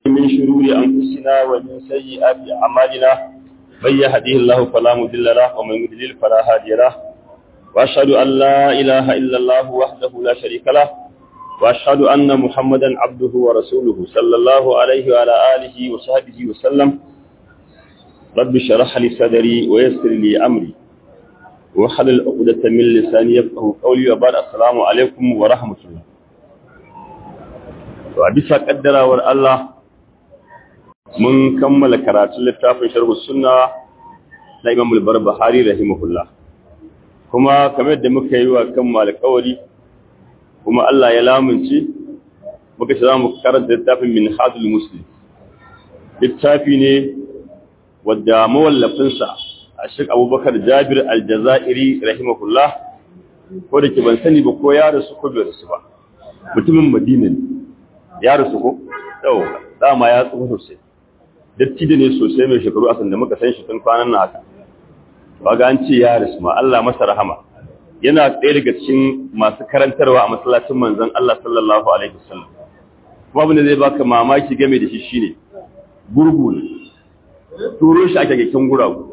من شرور أنفسنا ومن سيئات أعمالنا من يهديه الله فلا مضل له ومن يضلل فلا هادي له وأشهد أن لا إله إلا الله وحده لا شريك له وأشهد أن محمدا عبده ورسوله صلى الله عليه وعلى آله وصحبه وسلم رب اشرح لي صدري ويسر لي أمري وحلل عقدة من لساني يفقه قولي وبعد السلام عليكم ورحمة الله to a bisa kaddarawar Allah mun kammala karatun littafin sharhu sunna na Imam al-Barbahari rahimahullah kuma kamar yadda muka yi wa kan alƙawari kuma Allah ya lamunce muka ce za mu karanta littafin Minhajul Muslim littafi ne wadda mawallafinsa a Sheikh Abubakar Jabir Al-Jazairi rahimahullah ko da ke ban sani ba ko ya rasu ko bai rasu ba mutumin Madina ne ya rasu ko yau dama ya tsufa sosai dattijo ne sosai mai shekaru a sanda muka san shi tun kwanan na haka ba ga an ce ya rasu ma Allah masa rahama yana ɗaya daga cikin masu karantarwa a masallacin manzon Allah sallallahu alaihi wasallam kuma abin da zai baka mamaki game da shi shine gurgu ne turo shi ake kyakkyan guragu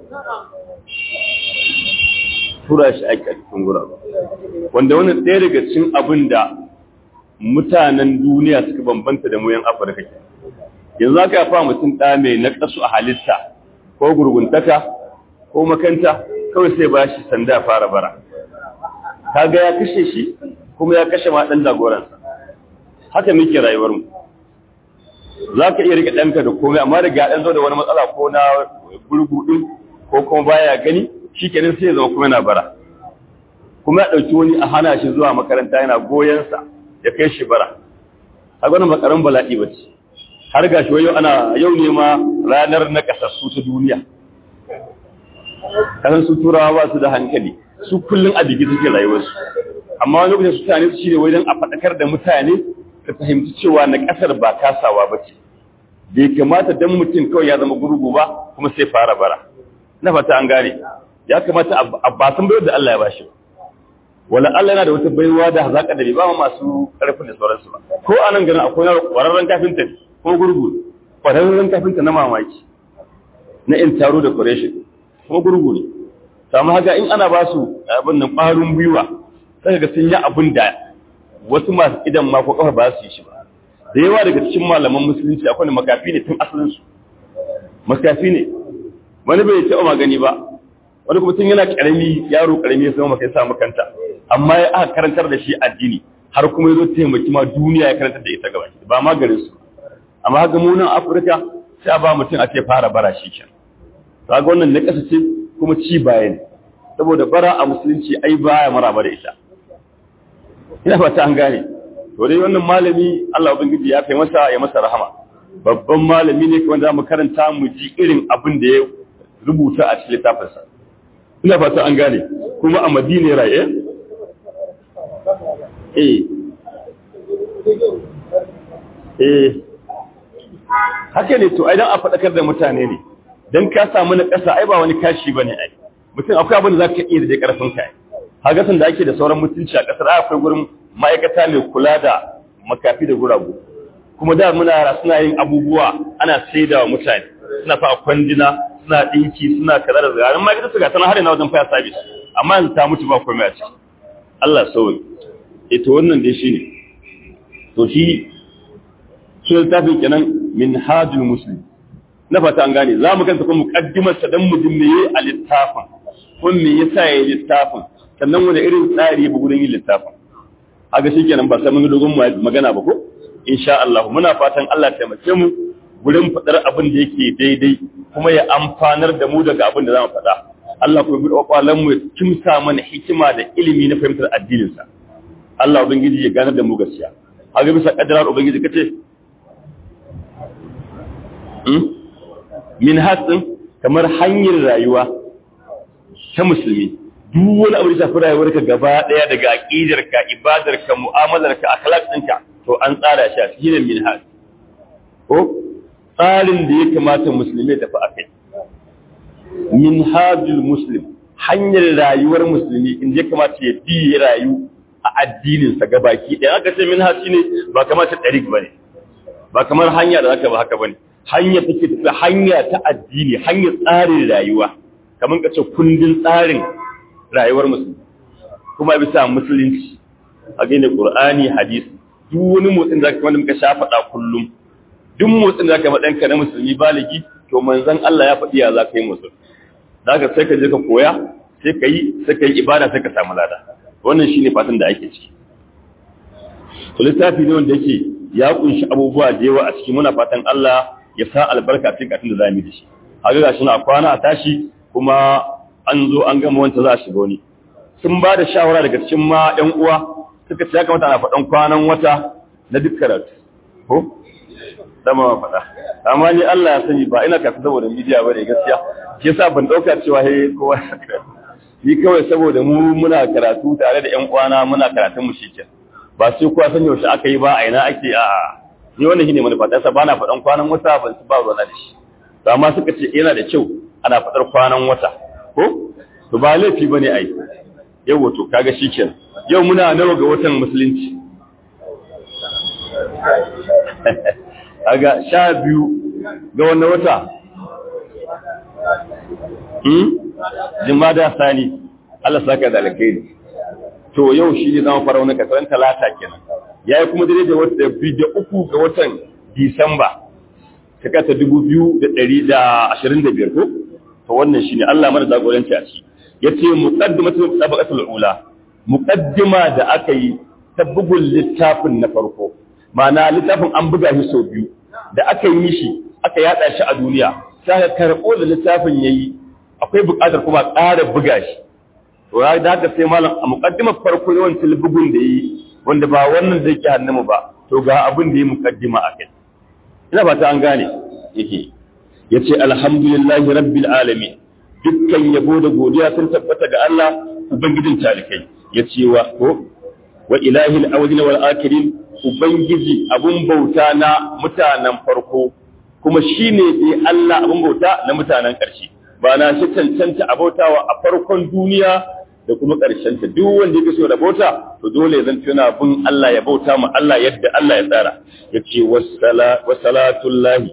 tura shi ake kyakkyan guragu wanda wannan ɗaya daga cikin abin da mutanen duniya suka bambanta da mu yan Afirka ke. Yanzu aka yafa mutum ɗa mai naƙasu a halitta ko gurguntaka ko makanta kawai sai ba shi sanda fara bara. Kaga ya kashe shi kuma ya kashe ma ɗan jagoransa. Haka muke rayuwar mu. Za ka iya riƙe ɗanka da komai amma da ɗan zo da wani matsala ko na gurgu ɗin ko kuma baya gani shi kenan sai ya zama kuma yana bara. Kuma ya ɗauki wani a hana shi zuwa makaranta yana goyonsa. ya kai shi bara a gwanin makaran bala'i ba ce har ga shi yau ana yau ne ma ranar na kasassu ta duniya kasan su turawa ba su da hankali su kullum a bigi suke rayuwarsu amma wani lokacin su tane su shi ne wajen a faɗakar da mutane ka fahimci cewa na ƙasar ba kasawa ba ce bai kamata dan mutum kawai ya zama gurgu ba kuma sai fara bara na fata an gane ya kamata a ba san bayar da Allah ya bashi ba wala Allah yana da wata baiwa da hazaka da bai ba masu karfin da sauransu ba ko a nan garin akwai kwararren kafinta ko gurgu kwararren kafinta na mamaki na in taro da decoration kuma gurgu ne samu haka in ana ba su abin nan ƙwarin gwiwa sai ga sun yi abin da wasu masu idan ma ko kafa ba su yi shi ba da yawa daga cikin malaman musulunci akwai makafi ne tun asalin su makafi ne wani bai taɓa magani ba wani kuma tun yana ƙarami yaro ƙarami ya zama makai samu kanta amma ya aka karantar da shi addini har kuma ya zo taimaki ma duniya ya karantar da ita gaba ba ma garin su amma haka mu nan Afirka sai a ba mutum a ce fara bara shi kenan kaga wannan na kasa ce kuma ci baya ne saboda bara a musulunci ai baya maraba da ita ina fata an gane to dai wannan malami Allah ubangiji ya kai masa ya masa rahama babban malami ne wanda zamu karanta mu ji irin abin da ya rubuta a cikin littafinsa ina fata an gane kuma a Madina raye eh eh haka ne to aidan a faɗakar da mutane ne dan ka samu na ƙasa ai ba wani kashi bane ai mutum akwai abin da zaka iya da karfin ka haga san da ake da sauran mutunci a ƙasar akwai gurin ma'aikata mai kula da makafi da guragu kuma da muna yara suna yin abubuwa ana saidawa mutane suna fa kwandina suna ɗinki suna kaza da zagarin ma'aikata su ga tana har yana wajen fire service amma yanzu ta mutu ba komai a ciki Allah sauyi ita wannan dai shine to shi sun littafin kenan min hajjul muslim na fata an gane za mu kanta kuma mukaddimar sa dan mujin me yayi a littafin kun me yasa yayi littafin sannan wani irin tsari ya gurin yin littafin haka shikenan ba sai mun dogon magana ba ko insha Allah muna fatan Allah ya taimake mu gurin fadar abin da yake daidai kuma ya amfanar da mu daga abin da zamu faɗa Allah kuma bi kwalan mu kimsa mana hikima da ilimi na fahimtar addinin sa Allah ubangiji ya ganar da mu gaskiya haka bisa kaddarar ubangiji kace hmm? min hasin kamar hanyar rayuwa ta musulmi duk wani abu da shafi rayuwar ka gaba daya daga aqidar ka ibadar ka mu'amalar ka akhlaq ɗinka to an tsara shi a cikin min has ko tsarin da ya kamata musulmi ya tafi akai min hajjul muslim hanyar rayuwar musulmi in ya kamata ya bi rayu a addininsa gabaki ɗaya aka ce min hasi ne ba kamata ɗarik ba ne ba kamar hanya da zaka ba haka bane hanya take tafiya hanya ta addini hanyar tsarin rayuwa kamar ka ce kundin tsarin rayuwar musulmi kuma bisa musulunci a gane qur'ani hadisi duk wani motsin da wanda muka sha faɗa kullum duk motsin da zaka madanka na musulmi baligi to manzon Allah ya faɗi ya za ka yi musul zaka sai ka je ka koya sai ka yi sai ka yi ibada sai ka samu lada wannan shine fatan da ake ciki to littafi ne wanda yake ya kunshi abubuwa da yawa a ciki muna fatan Allah ya sa albarka cikin katin da zamu yi da shi haka gashi na kwana a tashi kuma an zo an gama wanda za a shiga wani sun ba da shawara daga cikin ma ƴan uwa suka ce ya kamata ana faɗan kwanan wata na duk karatu ko dama ma faɗa amma ni Allah ya sani ba ina kasu saboda media bane gaskiya shi yasa ban dauka cewa he kowa ni kawai saboda mu muna karatu tare da ƴan uwana muna karatun mu shike ba sai kowa san yaushe aka yi ba a ina ake a ni wannan shine manufa ta sa bana faɗan kwanan wata ban su ba ruwa da shi to amma suka ce yana da kyau ana faɗar kwanan wata ko to ba laifi bane ai yau to kaga shikenan yau muna nawa ga watan musulunci aga sha biyu ga wannan wata hmm jimada sani Allah saka da alkhairi to yau shi ne zama fara wani kasaran talata kenan yayi kuma dare da wata biyu da uku ga watan disamba shekara ta dubu biyu da ɗari da ashirin da biyar ko to wannan shine Allah mana jagoranci a ci yace muqaddimatu sabaqatul ula muqaddima da aka yi ta bugun littafin na farko ma'ana littafin an buga shi sau biyu da aka yi mishi aka yada shi a duniya sai ka karɓo da littafin yayi akwai buƙatar kuma ƙara buga shi to ya da haka sai malam a muqaddimar farko yawancin bugun da yi wanda ba wannan zai ki hannu ba to ga abin da ya muqaddima a kai ina ba ta an gane yake yace alhamdulillahi rabbil alamin dukkan yabo da godiya sun tabbata ga Allah ubangijin talikai yace wa ko wa ilahil awwalin wal akhirin ubangiji abun bauta na mutanen farko kuma shine dai Allah abun bauta na mutanen ƙarshe ba na shi cancanta abautawa a farkon duniya da kuma ƙarshen ta duk wanda yake so da bauta to dole zan tuna bin Allah ya bauta mu Allah yadda Allah ya tsara yace wassala wassalatullahi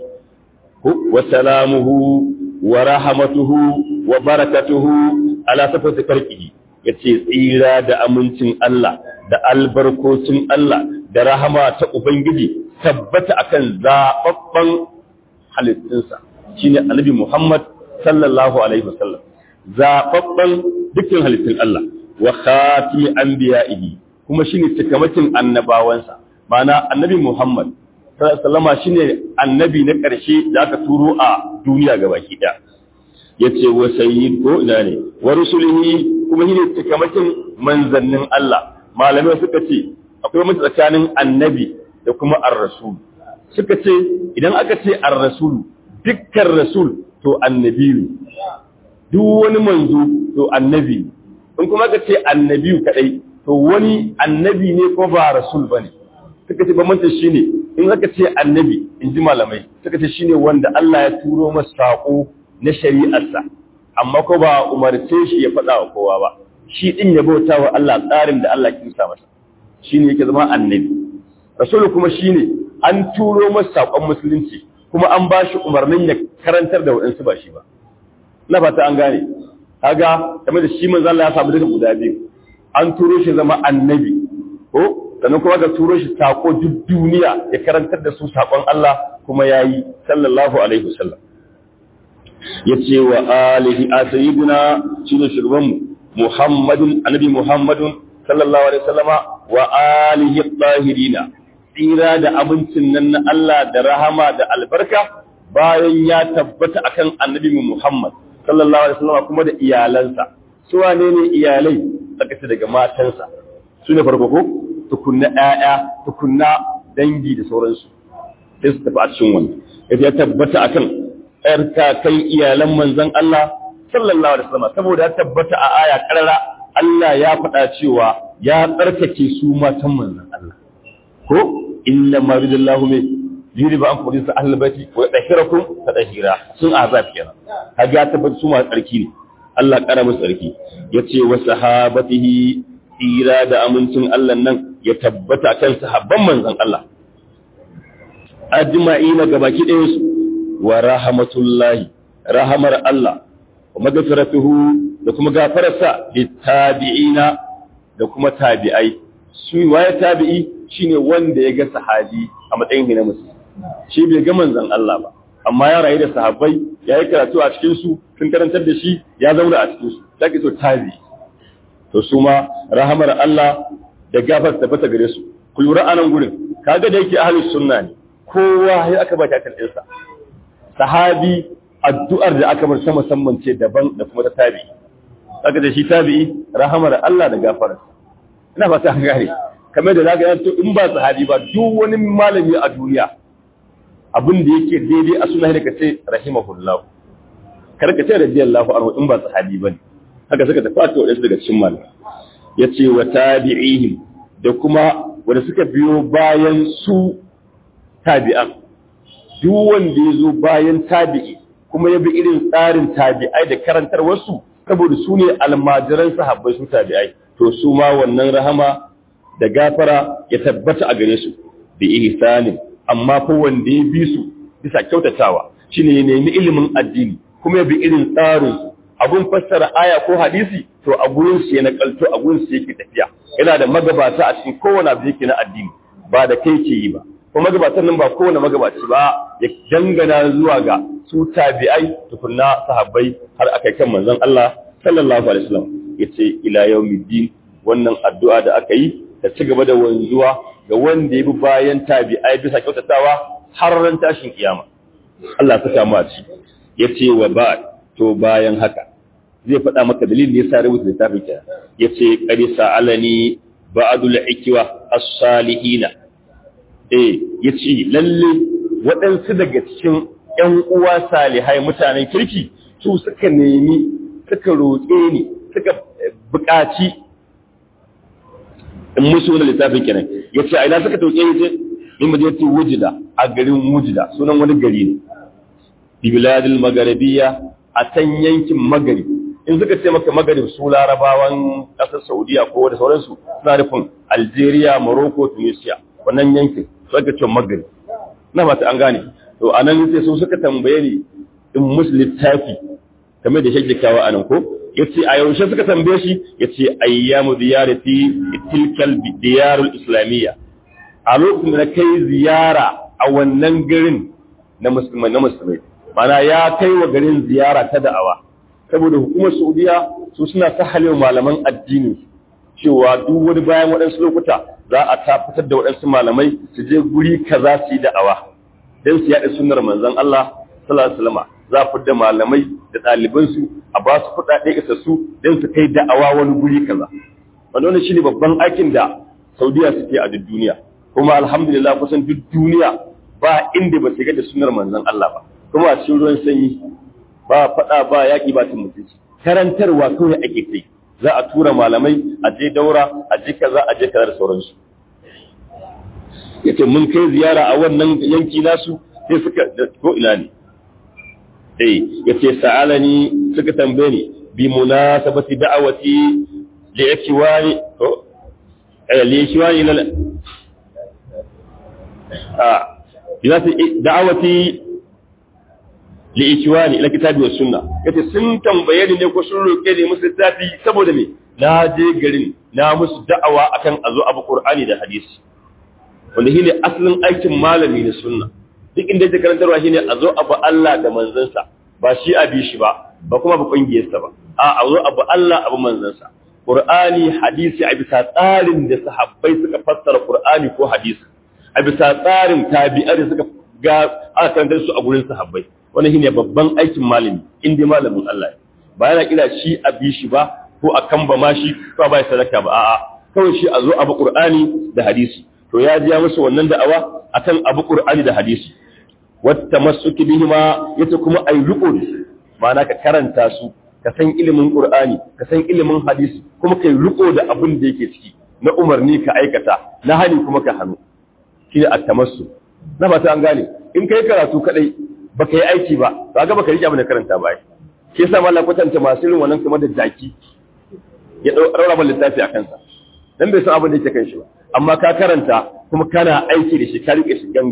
wa salamuhu wa rahmatuhu wa barakatuhu ala safati farqihi yace tsira da amincin Allah da albarkocin Allah da rahama ta ubangiji tabbata akan zababban halittunsa shine annabi Muhammad sallallahu alaihi wasallam zababban dukkan halittun Allah wa khatimi anbiya'ihi kuma shine cikamakin annabawansa ma'ana annabi Muhammad sallama shine annabi na ƙarshe da aka turo a duniya gabaki ɗaya yace wa sayyid ko ina ne wa rusulihi kuma shine cikamakin manzannin Allah malamai suka ce akwai mutu tsakanin annabi da kuma ar-rasul suka ce idan aka ce ar-rasul dukkan rasul to annabi duk wani manzo to annabi in kuma aka ce annabi kadai to wani annabi ne ko ba rasul bane suka ce bambancin shine in aka ce annabi in ji malamai suka ce shine wanda Allah ya turo masa sako na shari'arsa amma ko ba umarce shi ya faɗa wa kowa ba shi din ya bauta wa Allah tsarin da Allah ya sa masa shine yake zama annabi rasulu kuma shine an turo masa sakon musulunci kuma an ba shi umarnin ya karantar da waɗansu ba shi ba na fata an gane kaga kamar da shi manzo Allah ya samu duka guda biyu an turo shi zama annabi ko sannan kuma ga turo shi sako duk duniya ya karantar da su sakon Allah kuma yayi sallallahu alaihi wasallam yace wa alihi asayidina shine shugabanmu muhammadun annabi muhammadun sallallahu alaihi wasallama wa alihi tahirina tsira da abincin nan na Allah da rahama da albarka bayan ya tabbata akan annabi muhammad sallallahu alaihi wasallama kuma da iyalansa su wane ne iyalai aka ce daga matansa su ne farko ko tukunna ƴaƴa tukunna dangi da sauransu sai su tafi a cikin wannan ya tabbata akan ƴarka kai iyalan manzon Allah sallallahu alaihi wasallam saboda ya tabbata a aya karara Allah ya faɗa cewa ya tsarkake su matan manzon Allah ko inna ma ridallahu min yuri ba an kuma sa ahlul baiti wa yadhkirakum tadhira sun azab kenan kaga tabbata su ma tsarki ne Allah kara musu tsarki yace wa sahabatihi tsira da amincin Allah nan ya tabbata kan sahabban manzon Allah ajma'ina gabaki ɗayan su wa rahmatullahi rahamar Allah wa magfiratuhu da kuma gafararsa littabi'ina da kuma tabi'ai su waye tabi'i shine wanda ya ga sahabi a matsayin na musulmi shi bai ga manzon Allah ba amma ya rayu da sahabbai ya yi karatu a cikin su sun karantar da shi ya zauna a cikin su take to tabi'i to su ma rahamar Allah da gafar tabbata gare su ku lura anan gurin kaga da yake ahlus sunna ne kowa ya aka ba ta ɗinsa sahabi addu'ar da aka bar sama musamman ce daban da kuma ta tabi'i kaga da shi tabi'i rahamar Allah da gafara ina fata an gane kamar da zaka yanto in ba sahabi ba duk wani malami a duniya abin da yake daidai a sunna da kace rahimahullah kar ka ce radiyallahu anhu in ba sahabi bane haka suka tafi a wadansu daga cikin malamai yace wa tabi'ihim da kuma wanda suka biyo bayan su tabi'an duk wanda ya zo bayan tabi'i kuma ya bi irin tsarin tabi'ai da karantar wasu saboda su ne almajiran sahabbai su tabi'ai to su ma wannan rahama da gafara ya tabbata a gare su bi ihsanin amma fa wanda ya bi su bisa kyautatawa shine ya nemi ilimin addini kuma ya bi irin tsarin su abun fassara aya ko hadisi to a gurin su ya nakalto a gurin su yake tafiya yana da magabata a cikin kowane abu yake na addini ba da kai ke yi ba kuma magabatan nan ba kowane magabaci ba ya dangana zuwa ga su tabi'ai tukunna sahabbai har akai kan manzon Allah sallallahu alaihi wasallam yace ila yawmiddin wannan addu'a da aka yi ta ci gaba da wanzuwa ga wanda ya bi bayan tabi'ai bisa kyautatawa har ran tashin kiyama Allah ta samu a ci yace wa ba to bayan haka zai faɗa maka dalilin da yasa rubuta littafin ka yace qad sa'alani ba'dul ikwa as-salihina eh yace lalle waɗansu daga cikin ƴan uwa salihai mutanen kirki su suka nemi suka roƙe ni suka buƙaci in musu wani littafin kenan ya ce a ina suka tauke ya ce in mu je wujida a garin wujida sunan wani gari ne bibiladil magaribiya a can yankin magari in suka ce maka magarib su larabawan ƙasar saudiya ko da sauransu suna nufin algeria morocco tunisia wannan yankin su aka ce magari na mata an gane to a nan sai su suka tambaye ni in musu littafi kamar da shi kawo a nan ko yace a yaushe suka tambaye shi yace ayyamu ziyarati tilkal diyarul islamiyya a lokacin da kai ziyara a wannan garin na musulmai na musulmai mana ya kai wa garin ziyara ta da'awa saboda hukumar saudiya su suna sahale malaman addini cewa duk wani bayan waɗansu lokuta za a ta fitar da waɗansu malamai su je guri kaza su yi da'awa don su yaɗa sunnar manzon Allah sallallahu alaihi wasallam za a fidda malamai da ɗalibansu a ba su kuɗaɗe isassu don su kai da'awa wani guri kaza wanda wannan shine babban aikin da saudiya suke a duk duniya kuma alhamdulillah kusan duk duniya ba inda ba shiga da sunnar manzon Allah ba kuma a cikin ruwan sanyi ba faɗa ba yaƙi ba tun mutunci karantarwa kawai ake kai za a tura malamai a je daura a je kaza a je kaza da sauransu yace mun kai ziyara a wannan yanki nasu sai suka ko ina ne eh yace sa'alani suka tambaye ni bi munasabati da'awati li ikwani to eh li ikwani lal ah bi da'awati li ikwani ila kitabi was sunna yace sun tambaye ni ne ko sun roke ni musu littafi saboda me na je garin na musu da'awa akan azo abu qur'ani da hadisi wanda shine asalin aikin malami na sunna duk inda yake karantarwa shine a zo abu Allah da manzansa ba shi a bi shi ba ba kuma ba kungiyarsa ba a a zo abu Allah abu manzansa Qur'ani hadisi a bisa tsarin da sahabbai suka fassara Qur'ani ko hadisi a bisa tsarin tabi'ai da suka ga aka karantar su a gurin sahabbai wannan shine babban aikin malami inda malamin Allah ba yana kira shi a bi shi ba ko a kamba ma shi ko ba ya sadaka ba a'a kawai shi a zo abu Qur'ani da hadisi to ya ji musu wannan da'awa akan abu Qur'ani da hadisi wata masuki bihima yace kuma ai riko da su ma'ana ka karanta su ka san ilimin Qur'ani ka san ilimin hadisi kuma kai riko da abin da yake ciki na umarni ka aikata na hani kuma ka hannu shine at-tamassu na ba ta an gane in kai karatu kadai baka yi aiki ba ba ga baka rike abin da karanta ba shi yasa mallan kwatanta masu irin wannan kamar da jaki ya daura ban littafi a kansa dan bai san abin da yake kan shi ba amma ka karanta kuma kana aiki da shi ka rike shi gangam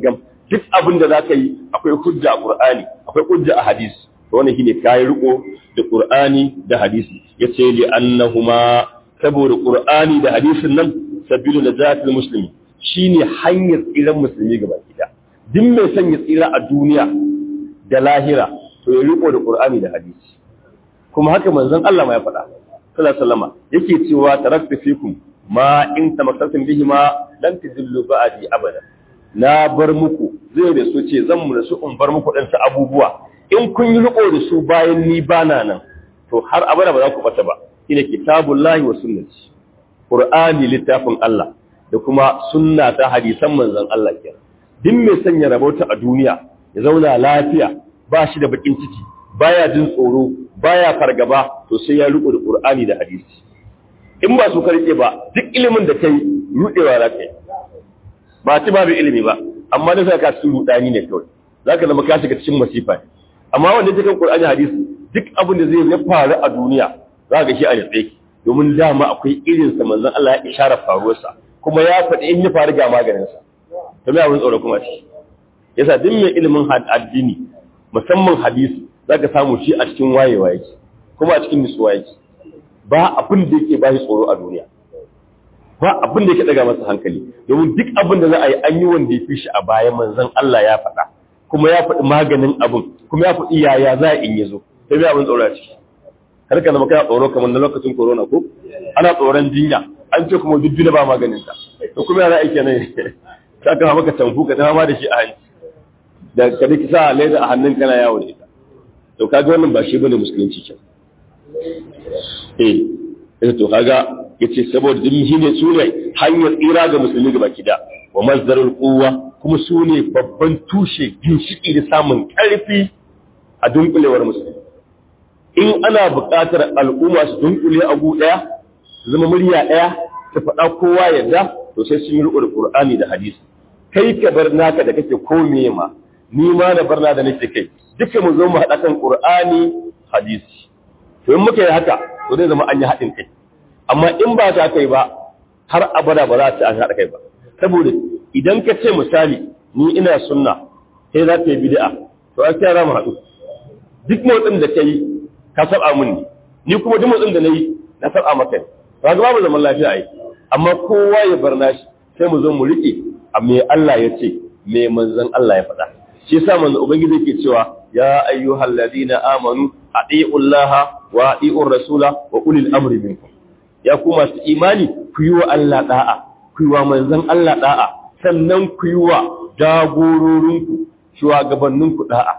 duk abin da zaka yi akwai hujja a Qur'ani akwai hujja a hadisi to wannan shine kai riko da Qur'ani da hadisi yace li annahuma saboda Qur'ani da hadisin nan sabilu najatil muslimi shine hanyar tsiran musulmi gaba gida duk mai son ya tsira a duniya da lahira to ya riko da Qur'ani da hadisi kuma haka manzon Allah ma ya faɗa sallallahu alaihi wasallam yake cewa taraktu fikum ma in tamassaktum bihi ma lan tadillu ba'di abada na bar muku zai da su ce zan mu da su in bar muku dan su abubuwa in kun yi riko da su bayan ni bana nan to har abada ba za ku bata ba shine kitabullahi wa sunnati qur'ani littafin Allah da kuma sunna ta hadisan manzon Allah kenan duk mai sanya rabauta a duniya ya zauna lafiya ba shi da bakin ciki baya jin tsoro baya fargaba to sai ya riko da qur'ani da hadisi in ba su karke ba duk ilimin da kai rudewa za ka yi ba ci babu ilimi ba amma da sai ka cikin rudani ne kawai za ka zama ka shiga cikin masifa amma wanda ya kan qur'ani hadisi duk abin da zai ya faru a duniya za ka shi a yatsa domin dama akwai irin sa manzon Allah ya isharar faruwarsa kuma ya faɗi in ya faru ga maganin sa to me abin tsoro kuma shi yasa duk mai ilimin addini musamman hadisi zaka samu shi a cikin wayewa yake kuma a cikin nutsuwa yake ba abin da yake ba shi tsoro a duniya ba abin da yake daga masa hankali domin duk abin da za a yi an yi wanda ya fi shi a baya manzon Allah ya faɗa kuma ya faɗi maganin abin kuma ya faɗi yaya za a in yazo sai bai abin tsoro a ciki har ka zama kana tsoro kamar na lokacin corona ko ana tsoron jinya an ce kuma duk ba maganin ta to kuma yana aiki ne ka ka maka tamfu ka ta ma da shi a hanci da ka dake sa leda a hannun kana yawo da ita to kaga wannan ba shi bane musulunci kenan eh eh to kaga yace saboda din shine sune hanyar tsira ga musulmi gaba kida wa mazdarul quwwa kuma sune babban tushe ginshiki da samun karfi a dunkulewar musulmi in ana buƙatar al'umma su dunkule a gu daya su zama murya daya ta faɗa kowa yadda to sai sun yi riƙo da Qur'ani da hadisi kai ka bar naka da kake kome ma ni ma da barna da nake kai duka mu zo mu haɗa kan Qur'ani hadisi to in muka yi haka to zai zama an yi haɗin kai amma in ba ta kai ba har abada ba za ta an haɗa kai ba saboda idan ka ce misali ni ina sunna sai za ta yi bid'a to an sai za mu haɗu duk motsin da kai ka saba mun ne ni kuma duk motsin da nayi na saba maka ne ba ga babu zaman lafiya ai amma kowa ya bar nashi sai mu zo mu rike a me Allah ya ce me manzon Allah ya faɗa shi yasa manzo ubangiji yake cewa ya ayyuhal ladina amanu atiiu Allah wa atiiu rasula wa ulil amri minkum ya ku masu imani ku yi wa Allah da'a ku yi wa manzon Allah da'a sannan ku yi wa jagororinku shugabanninku da'a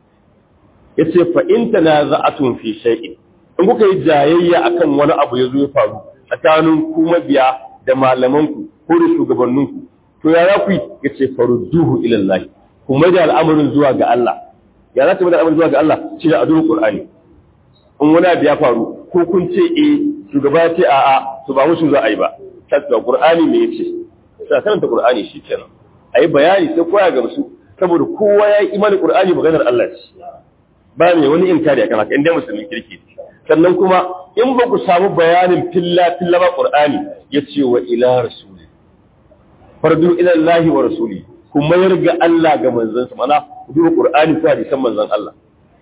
yace fa in tanaza'atun fi shay'in in kuka yi jayayya akan wani abu yazo ya faru tsakanin ku mabiya da malamanku ko da shugabanninku to ya za ku yi yace farudduhu ila Allah ku mai da al'amarin zuwa ga Allah ya za ta mai da al'amarin zuwa ga Allah shi da adurul Qur'ani in wani abu ya faru ko kun ce eh shugaba ya ce a'a to ba musu za a yi ba tattara Qur'ani me yace sai karanta Qur'ani shi kenan ayi bayani sai koya ga musu saboda kowa ya yi imanin Qur'ani maganar Allah ce ba mai wani inkari akan haka inda musulmin kirki sannan kuma in ba ku samu bayanin filla filla ba Qur'ani yace wa ila rasuli fardu ila Allah wa rasuli ku mayar ga Allah ga manzansa mana ku duba Qur'ani ko hadisan manzon Allah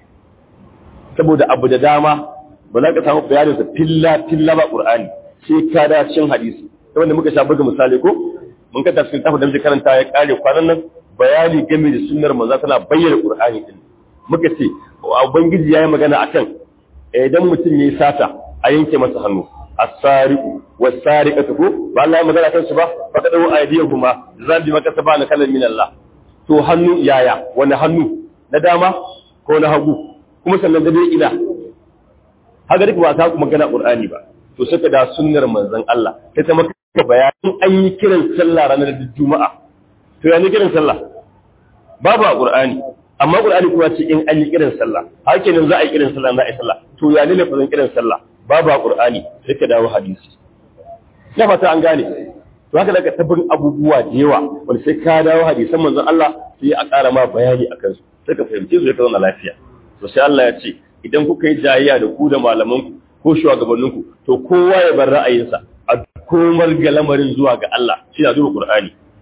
saboda abu da dama ba za ka samu bayanin sa filla filla ba Qur'ani sai ka da cikin hadisi wanda muka sha buga misali ko mun ka tafsir tafi da muke karanta ya kare kwanan nan bayani game da sunnar manzo tana bayyana Qur'ani din muka ce ubangiji yayi magana akan idan mutum yayi sata a yanke masa hannu as-sariqu was-sariqatu ko ba Allah ya magana kan su ba fa kadu aydiyahuma zambi maka sabana kalan min Allah to hannu yaya wani hannu na dama ko na hagu kuma sannan da dai ina haka duk ba ta kuma magana Qur'ani ba to saka da sunnar manzon Allah sai ta maka bayanin an yi kiran sallah ranar Juma'a to ya ne kiran sallah babu a Qur'ani amma Qur'ani kuma ce in an yi kiran sallah haka nan za a yi kiran sallah za a yi sallah to ya ne lafazin kiran sallah babu a Qur'ani sai ka dawo hadisi ya fata an gane to haka daga tabbin abubuwa da yawa wanda sai ka dawo hadisan manzon Allah sai a ƙara ma bayani akan su sai ka fahimci su ya ka zauna lafiya to sai Allah ya ce idan kuka yi jayayya da ku da malamanku ko shugabanninku to kowa ya bar ra'ayinsa a komar ga lamarin zuwa ga Allah shi na duba Qur'ani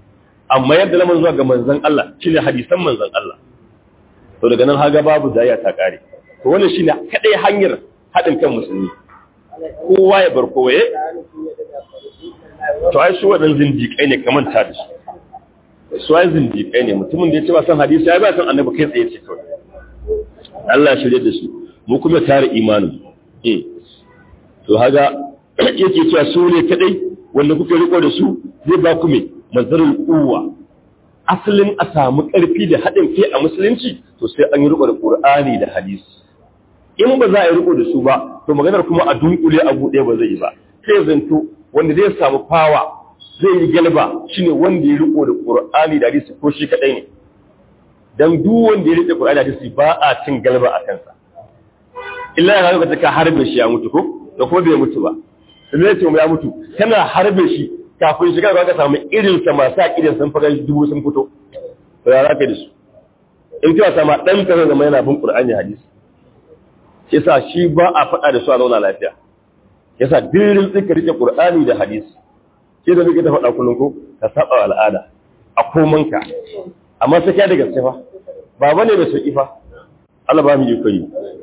amma yadda lamarin zuwa ga manzon Allah shine hadisan manzon Allah to daga nan haga babu daya ta kare to wannan shine kadai hanyar hadin kan musulmi kowa ya bar kowa ya to ai su wadan zindiƙai ne kamar ta da su su ai zindiƙai ne mutumin da ya ce ba san hadisi ai ba san annabi kai tsaye ce kawai Allah shirye da su mu kuma tare imanin eh to haga yake cewa su ne kadai wanda kuke riko da su zai ba ku me mazarul quwwa asalin a samu ƙarfi da haɗin kai a musulunci to sai an yi riko da Qur'ani da hadisi in ba za a yi riko da su ba to maganar kuma a dunkule a buɗe ba zai yi ba sai zanto wanda zai samu fawa zai yi galba shine wanda ya riko da Qur'ani da hadisi ko shi kadai ne dan duk wanda ya rike Qur'ani da hadisi ba a cin galba a kansa illa ya ga ka harbe shi ya mutu ko da kuma bai mutu ba sai ya ce ya mutu kana harbe shi kafin shiga ba ka samu irin sa masu akidan sun fara dubu sun fito to ya zaka da su in kiwa sama dan ka zama yana bin Qur'ani hadisi yasa shi ba a faɗa da su a zauna lafiya yasa dirin tsika rike Qur'ani da hadisi ke da muke ta faɗa kullum ko ka saba al'ada a komanka amma sai kai da gaske fa ba bane da sauki fa Allah ba mu yi koyi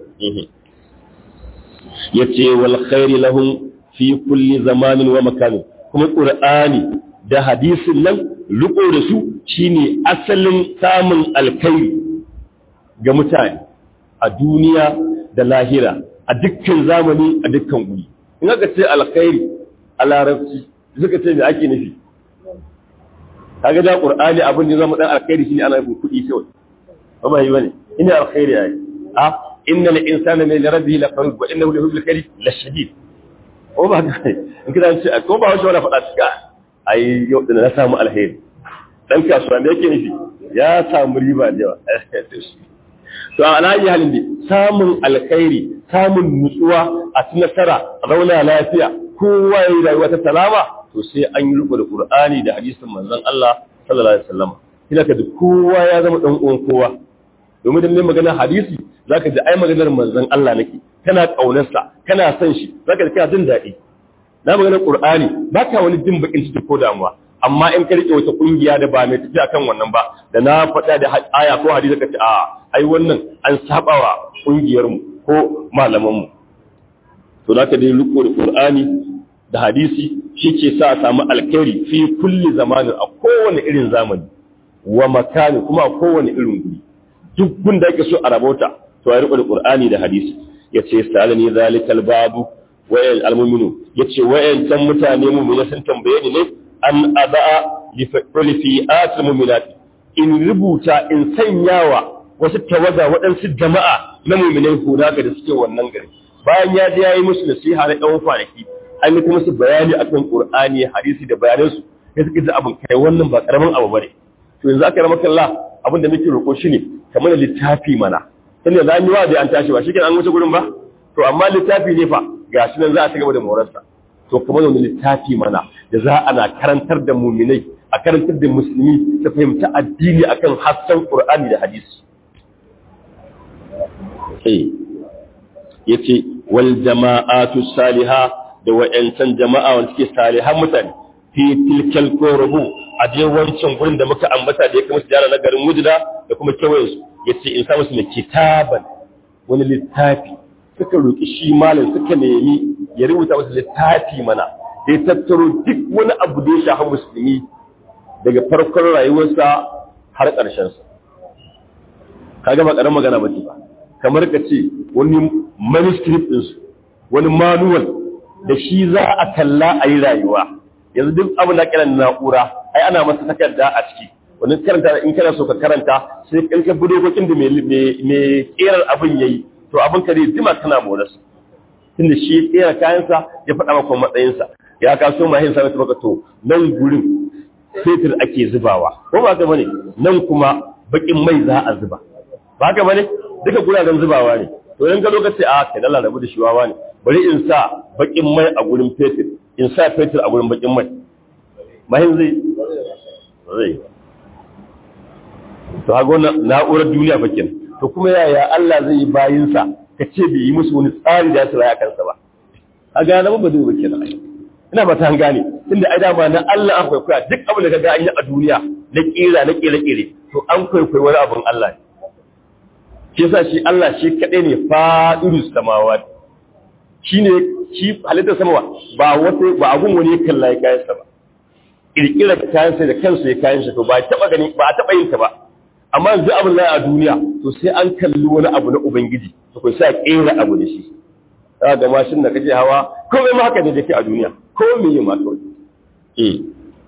yace wal khairi lahum fi kulli zamanin wa makanin kuma qur'ani da hadisin nan riko da su shine asalin samun alkhairi ga mutane a duniya da lahira a dukkan zamani a dukkan guri in aka ce alkhairi a larabci suka ce me ake nufi kaga da qur'ani abin da zama dan alkhairi shine ana nufin kuɗi kawai ba ba yi bane ina alkhairi ai a inna al insana min rabbihi la qarib wa innahu lahu al la shadid ko ba ka in kida ce ko ba wasu wala faɗa cika ai yau da na samu alheri dan kasuwa me yake nufi ya samu riba da yawa to a alayi halin da samun alkhairi samun nutsuwa a ci nasara a zauna lafiya kowa ya yi rayuwa ta salama to sai an yi riko da qur'ani da hadisin manzon Allah sallallahu alaihi wasallam kina ka duk kowa ya zama dan uwan kowa domin da mai magana hadisi zaka ji ai maganar manzon Allah nake kana kaunarsa kana son shi zaka ji kana jin daɗi na maganar qur'ani baka wani jin bakin ciki ko damuwa amma in ka rike wata kungiya da ba mai tafi akan wannan ba da na faɗa da aya ko hadisi ka ce a ai wannan an sabawa kungiyar mu ko malaman mu to zaka dai riko da qur'ani da hadisi shi ke sa a samu alkhairi fi kulli zamanin a kowane irin zamani wa makani kuma a kowane irin guri duk gun da ake so a rabota to ya riko da qur'ani da hadisi yace salani zalikal babu wayan almu'minu yace wayan can mutane mu'mina sun tambaye ni ne an ada'a li fi'at mu'minat in rubuta in sanyawa wasu tawaga waɗansu jama'a na mu'minai hura ga da suke wannan gari bayan ya je yayi musu nasiha na ɗan kwanaki an yi kuma su bayani akan Qur'ani hadisi da bayanansu sai suka ji abin kai wannan ba karamin abu bane to yanzu aka rama kalla abin da muke roƙo shine kamar da littafi mana tunda za mu yi wa da an tashi ba shi an wuce gurin ba to amma littafi ne fa gashi nan za a ci gaba da morarsa to kamar da littafi mana da za ana karantar da muminai a karantar da musulmi ta fahimta addini akan hassan Qur'ani da hadisi eh yace wal jama'atu salihah da wa'yancan jama'a wanda suke salihan mutane fi tilkal korubu a je wancan gurin da muka ambata da ya kama su jara na garin wujida da kuma kewayen su ya ce in sa musu mai kitaban wani littafi suka roƙi shi malam suka nemi ya rubuta musu littafi mana da ya tattaro duk wani abu da ya shafi musulmi daga farkon rayuwarsa har ƙarshensa ka gama ƙarar magana ba ba kamar ka ce wani manuscript ɗinsu wani manual da shi za a kalla a yi rayuwa yanzu duk abin da kiran na'ura ai ana masa takarda a ciki wani karanta in kana so ka karanta sai in ka bi dokokin da mai kerar abin yayi to abin ka zai jima kana moras tunda shi kera kayansa ya faɗa maka matsayinsa ya kaso mahin sa ta maka to nan gurin fetur ake zubawa ko ba ka bane nan kuma bakin mai za a zuba ba ka bane duka guraren zubawa ne to in ka lokaci a kai dalla rabu da shi wawa ne bari in sa bakin mai a gurin fetur in sa fetur a gurin bakin mai mahin zai zai to hago na'urar duniya bakin to kuma yaya Allah zai yi bayinsa ka ce bai yi musu wani tsari da su raya kansa ba a gane ba zai bakin nan ina ba ta gane tunda ai dama na Allah an kwaikwaya duk abin da kaga an yi a duniya na kira na kire kire to an kwaikwayi wani abin Allah ne shi yasa shi Allah shi kadai ne fa'irus samawat shine shi halittar samawa ba wata ba abun wani ya kalla ya kayan sa ba kirkirar kayan sa da kansa ya kayan shi to ba taba gani ba taba yin ta ba amma yanzu abin da a duniya to sai an kalli wani abu na ubangiji to kai sai kera abu da shi za ga mashin da kake hawa komai ma haka ne da ke a duniya ko me yi ma kawai eh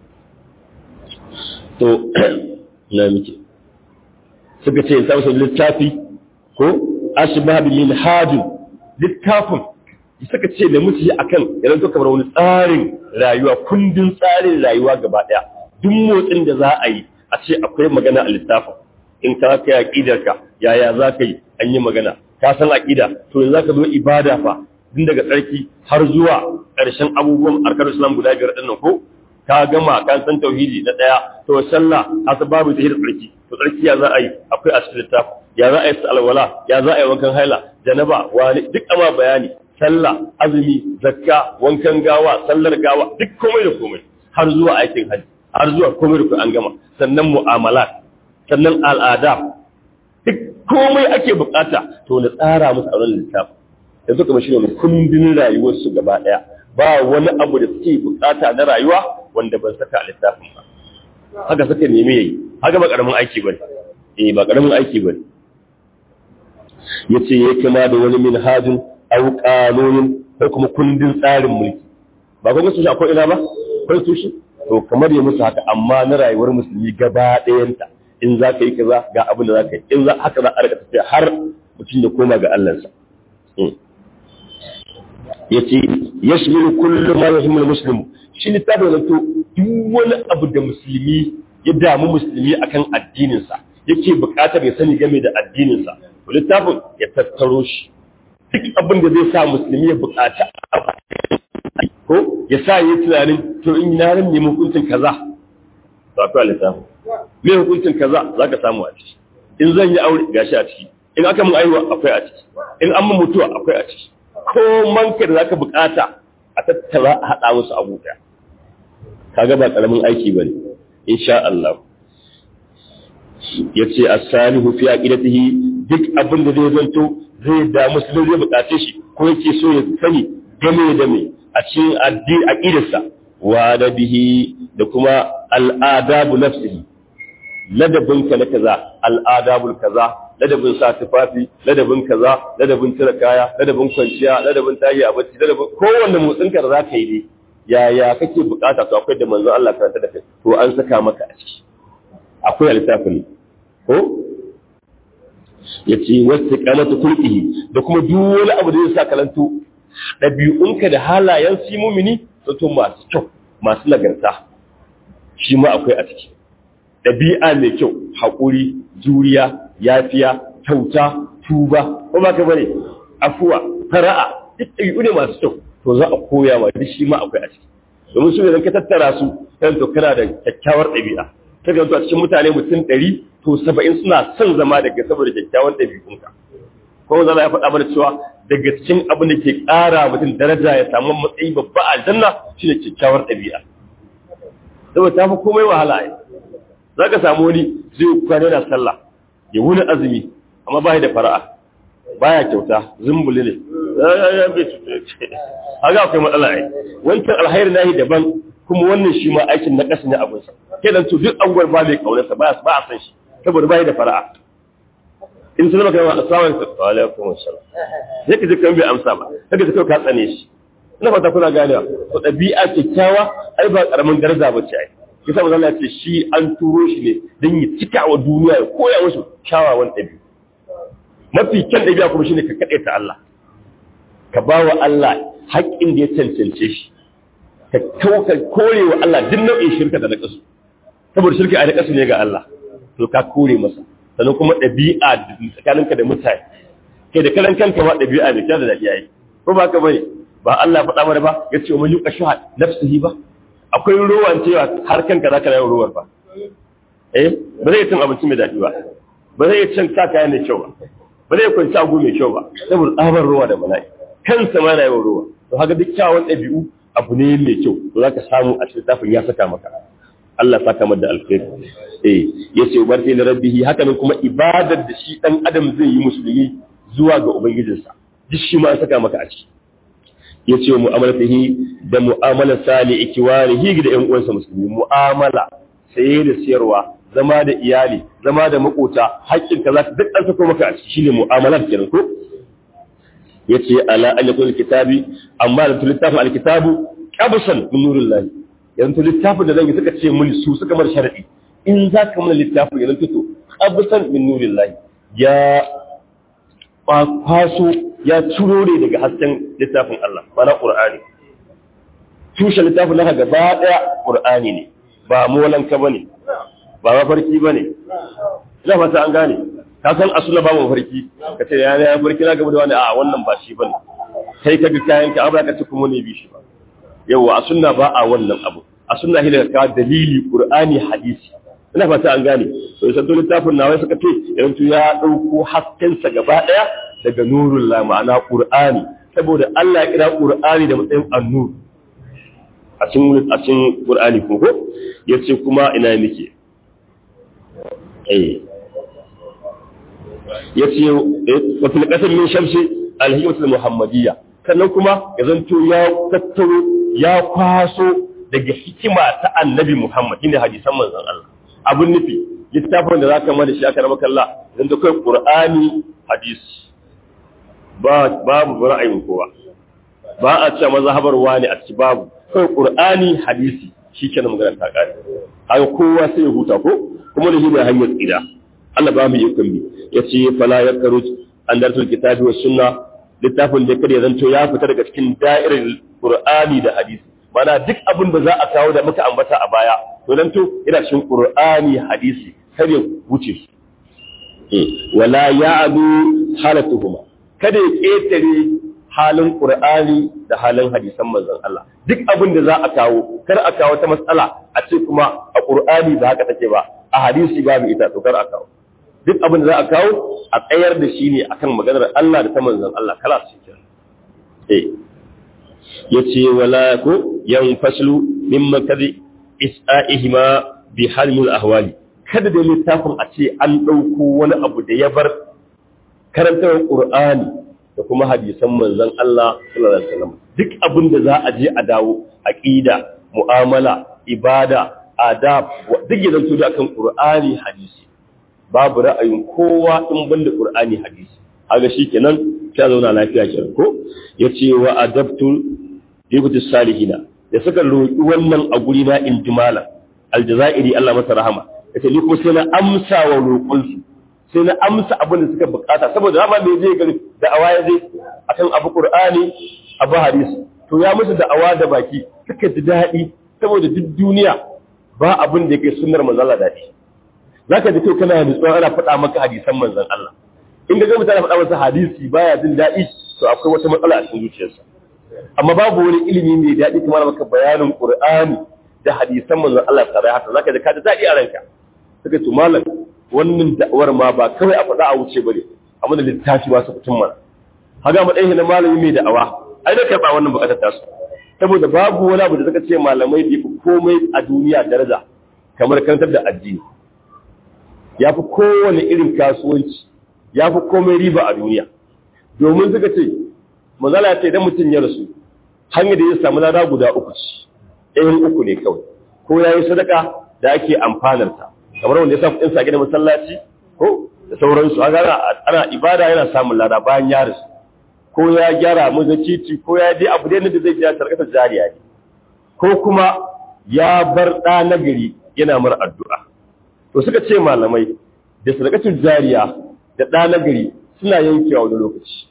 to na muke suka ce ta wasu littafi ko ashbab min hajin littafin suka ce da mutu akan idan to kamar wani tsarin rayuwa kundin tsarin rayuwa gaba daya duk motsin da za a yi a ce akwai magana a littafin in ka kai aqidarka yaya za ka yi an yi magana ka san aqida to yanzu zaka zo ibada fa din daga tsarki har zuwa ƙarshen abubuwan arkar islam guda biyar din nan ko ka gama kan san tauhidi na daya to sallah asbabu tahir tsarki to tsarki ya za a yi akwai a cikin littafi ya za a yi alwala ya za a yi wankan haila janaba wani duk ama bayani sallah azumi zakka wankan gawa sallar gawa duk komai da komai har zuwa aikin haji har zuwa komai da komai an gama sannan mu'amalat sannan al'ada duk komai ake bukata to na tsara musu a wannan littafi yanzu kuma shi ne kundin rayuwarsu gaba daya ba wani abu da suke bukata na rayuwa wanda ban saka a littafin ba haka suka nemi yayi haka ba karamin aiki bane eh ba karamin aiki bane yace ya kama da wani minhajin aw qanunin ko kuma kundin tsarin mulki ba kuma su akwai ina ba constitution to kamar ya musu haka amma na rayuwar musulmi gaba ɗayanta in za ka yi kaza ga abin da za ka yi in za haka za a rika tafiya har mutum ya koma ga Allahnsa ya ce ya shimiru kullum ma yahimul muslimu shi littafin zato duk wani abu da musulmi ya damu musulmi akan addininsa yake buƙatar ya sani game da addininsa to littafin ya tattaro shi duk abin da zai sa musulmi ya buƙata ko ya sa yi tunanin to in na ran nemi hukuncin kaza to akwai littafin me hukuncin kaza zaka samu a ciki in zan yi aure gashi a ciki in aka mun aiwa akwai a ciki in an mun mutuwa akwai a ciki ko manka da zaka bukata a tattara a hada musu abu daya kaga ba karamin aiki bane insha Allah yace as-salihu fi aqidatihi duk abin da zai zanto zai da musulmi zai bukace shi ko yake so ya sani game da me a cikin addini aqidarsa wa da bihi da kuma al'adabu nafsihi ladabinka na kaza al'adabul kaza ladabin sa tufafi ladabin kaza ladabin tira kaya ladabin kwanciya ladabin tayi a bacci ladabin kowanne motsin ka da zaka yi ne yaya kake bukata to akwai da manzon Allah karanta da kai to an saka maka a ciki akwai littafin ko yace wastiqamatu kulqihi da kuma duk wani abu da zai sa kalantu dabi'unka da halayen si mumini to masu kyau masu nagarta shi ma akwai a ciki ɗabi'a mai kyau haƙuri juriya yafiya kyauta tuba ko ba ka bane afuwa fara'a duk ɗabi'u ne masu kyau to za a koya ma duk shi ma akwai a ciki domin su idan ka tattara su kan to kana da kyakkyawar ɗabi'a ta ga a cikin mutane mutum ɗari to saba'in suna son zama daga saboda kyakkyawar ɗabi'unka ko zama ya faɗa mana cewa daga cikin abin da ke ƙara mutum daraja ya samu matsayi babba a aljanna shine kyakkyawar ɗabi'a saboda ta fi komai wahala ai za ka samu wani zai kwana da sallah ya wuni azumi amma ba da fara'a baya kyauta zumbuli ne haka akwai matsala ai wancan alhairi nahi daban kuma wannan shi ma aikin na ƙasa ne abinsa ke dan to duk anguwar ba mai kaunarsa ba a san shi saboda bai da fara'a in sun zama kai assalamu alaikum assalam sai ka ji kan bai amsa ba kaga ka ka tsane shi ina fata kuna ganewa to ɗabi'a kyakkyawa ai ba karamin daraja ba ce ai kisa manzo Allah ce shi an turo shi ne don ya cika wa duniya ya koya musu kyawawan ɗabi'u mafi kyan ɗabi'a kuma shine ka kaɗe ta Allah ka ba wa Allah haƙƙin da ya cancance shi ka kauka kore wa Allah duk nau'in shirka da naƙasu saboda shirka a naƙasu ne ga Allah to ka kore masa sannan kuma ɗabi'a tsakaninka da mutane kai da karan kanka ma ɗabi'a mai kyau da daɗi yayi ko ba ka bane ba Allah faɗa mana ba ya ce wa man yuqa shuha nafsihi ba akwai ruwan cewa har kanka zaka rayu ruwan ba eh ba zai cin abinci mai daɗi ba ba zai cin sa kaya mai kyau ba ba zai kwanci agu mai kyau ba saboda tsabar ruwa da bala'i kansa ma na yawan ruwa to haka duk kyawun ɗabi'u abu ne mai kyau to za ka samu a cikin littafin ya saka maka Allah saka maka da alkhairi eh yace ubarti li rabbihi haka nan kuma ibadar da shi dan adam zai yi musulmi zuwa ga ubangijinsa duk shi ma an saka maka a ciki yace wa mu'amalatihi da mu'amala sali ikiwarihi da ƴan uwansa musulmi mu'amala saye da siyarwa zama da iyali zama da makota haƙƙin ka za ka duk an sako maka a ciki shine mu'amalar kenan ko yace ala an yakun kitabi amma da littafin alkitabu qabsan min nurillah yanzu littafin da zan yi suka ce mun su suka mar sharadi in za ka mana littafin yanzu fito qabsan min nurillah ya kwaso ya ciro ne daga hasken littafin Allah mana qur'ani tushe littafin naka gaba daya qur'ani ne ba molanka bane ba mafarki bane ina fata an gane ka san asula ba mafarki ka ce ya ya farki na gaba da wani a wannan ba shi bane kai ka ga kayan ka abra ka ci kuma ne bi shi ba yawa a sunna ba a wannan abu a sunna hila ka dalili qur'ani hadisi ina fata an gane to sai littafin nawa suka ce yanzu ya dauko hasken sa gaba daya daga nurul la ma'ana qur'ani saboda Allah ya kira qur'ani da matsayin annur a cikin a cikin qur'ani ko ko yace kuma ina nake eh ya ce wata ƙasar min shamsi alhikmatul muhammadiyya sannan kuma ya zanto ya tattaro ya kwaso daga hikima ta annabi muhammad inda hadisan manzon Allah abun nufi littafin da zaka mada shi aka rama kalla zanto kai qur'ani hadisi ba babu ra'ayin kowa ba a ce mazhabar wani a ci babu kai qur'ani hadisi shikenan magana ta kare haka kowa sai ya huta ko kuma da shi ne hanyar tsira Allah ba mu ikon bi ya ce fala ya karu an dartul kitabi wa sunna littafin da kada ya zanto ya fita daga cikin da'irar qur'ani da hadisi mana duk abin da za a kawo da muka ambata a baya to dan to ina cikin qur'ani hadisi kar ya wuce wala ya'du halatuhuma kada ya ketare halin qur'ani da halin hadisan manzon Allah duk abin da za a kawo kar a kawo ta matsala a ce kuma a qur'ani ba haka take ba a hadisi babu ita to kar a kawo duk abin da za a kawo a tsayar da shi ne akan maganar Allah da ta manzon Allah kala su ke eh yace wala ko yan faslu mimma kadi isa'ihima bi halmul ahwali kada da littafin a ce an dauko wani abu da ya bar karantar Qur'ani da kuma hadisan manzon Allah sallallahu alaihi wasallam duk abin da za a je a dawo aqida mu'amala ibada adab duk ya zanto da akan Qur'ani hadisi babu ra'ayin kowa in banda Qur'ani hadisi haka shikenan ta zauna lafiya kenan ko yace wa adabtu ibtu salihina da suka roki wannan a guri na injimala aljazairi Allah masa rahama yace ni kuma sai na amsa wa roƙon su sai na amsa abin da suka bukata saboda rama me zai gari da awa zai akan abu Qur'ani abu hadisi to ya musu da awa da baki suka ji daɗi saboda duk duniya ba abin da yake sunnar manzo Allah daɗi za ka ji kai kana nutsuwa ana faɗa maka hadisan manzon Allah in ga mutane faɗa masa hadisi baya jin daɗi to akwai wata matsala a cikin zuciyarsa amma babu wani ilimi mai daɗi kamar maka bayanin Qur'ani da hadisan manzon Allah tare haka zaka ji ka ji daɗi a ranka suka ce malam wannan da'awar ma ba kawai a faɗa a wuce bane amma da littafi ba su fitin mana haga matsayin na malami mai da'awa ai da karɓa wannan buƙatar tasu saboda babu wani abu da suka ce malamai bai fi komai a duniya daraja kamar karantar da addini ya fi kowane irin kasuwanci ya fi komai riba a duniya domin suka ce mazala ce idan mutum ya rasu hanyar da ya samu lada guda uku ce ɗayan uku ne kawai ko ya yi sadaka da ake amfanarta kamar wanda ya sa kuɗin sage da masallaci ko da sauransu a gara ana ibada yana samun lada bayan ya rasu ko ya gyara maza titi ko ya dai abu da zai ja sarkata jariya ne ko kuma ya bar ɗa nagari yana mara addu'a to suka ce malamai da sadakatun jariya da ɗa nagari suna yankewa wani lokaci